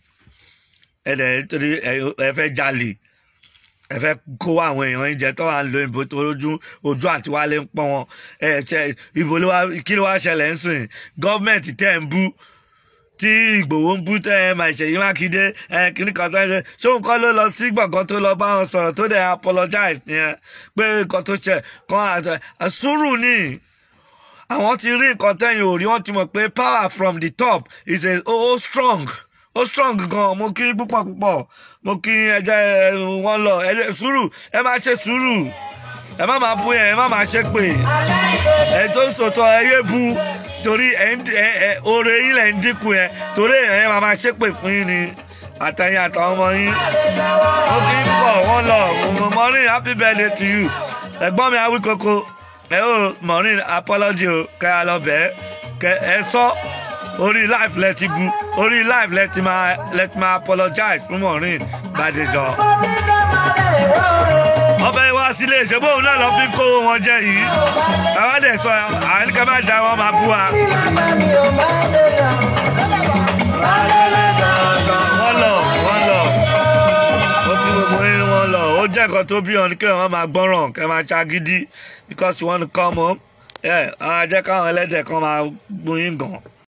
ẹ dẹ̀ nítorí ẹ fẹ́ jalè ẹ fẹ́ kó àwọn èèyàn oúnjẹ tó wà ń lo ìbò tó ojú ojú àti wálé ń pọ́n wọn ẹ ṣe ìbò ló wá kí ló wá ṣẹlẹ̀ ń sìn gọ́ọ̀mẹ̀ntì tẹ̀ ń bú tí ìgbòho ń bú tẹ ẹ mà ìṣèyí mákindé ẹ kìnnì kan tó ń ṣe ṣóun kọ́ ló lọ sí gbọ̀ngàn tó lọ bá wọn sọ̀rọ̀ tó dẹ̀ apologize yẹn pé nǹkan tó ṣe kan àti sùúrù ni àwọn ti rí nǹkan tẹ́yìn ò rí wọ́n ti mọ̀ pé power from the top is a oh, oh strong ó oh, strong gan mo kí púpọ̀ púpọ̀ mo kí ẹjẹ wọn lọ ẹ sùúrù ẹ máa ṣe sùúrù ẹ má máa bú yẹn ẹ má máa ṣe pé ẹ tó ń sòtọ ẹ yé bu torí ẹ ń ẹ ẹ oore yín lẹ ń dínkù yẹn torí ẹ yẹn máa máa ṣe pé fún yín ni àtẹ̀yìn àtàwọn ọmọ yín mo kí púpọ̀ wọn lọ mo morning happy birthday to you ẹ̀gbọ́n mi awí koko ẹ ó morning apology o kẹ́ ẹ lọ bẹ́ẹ̀ kẹ́ ẹ sọ orí live lẹ ti bu orí live lẹ ti máa lẹ ti máa apologize fún Maureen Bádéjọ. ọbẹ̀ wá sílé ìṣẹ́bó òun náà lọ fi ń kówó wọn jẹ yìí àwọn dẹ̀ sọ àyíká má da wọn máa bú wa. wọ́n lọ wọ́n lọ ó kí gbogbo yín wọ́n lọ ó jẹ́ nǹkan tó bí wọn kí wọ́n máa gbọ́ràn kẹ́ máa ṣagídí because you want to come home ẹ̀ àwọn ajẹ́ káwọn ẹlẹ́dẹ̀ kan máa gbóyún gan.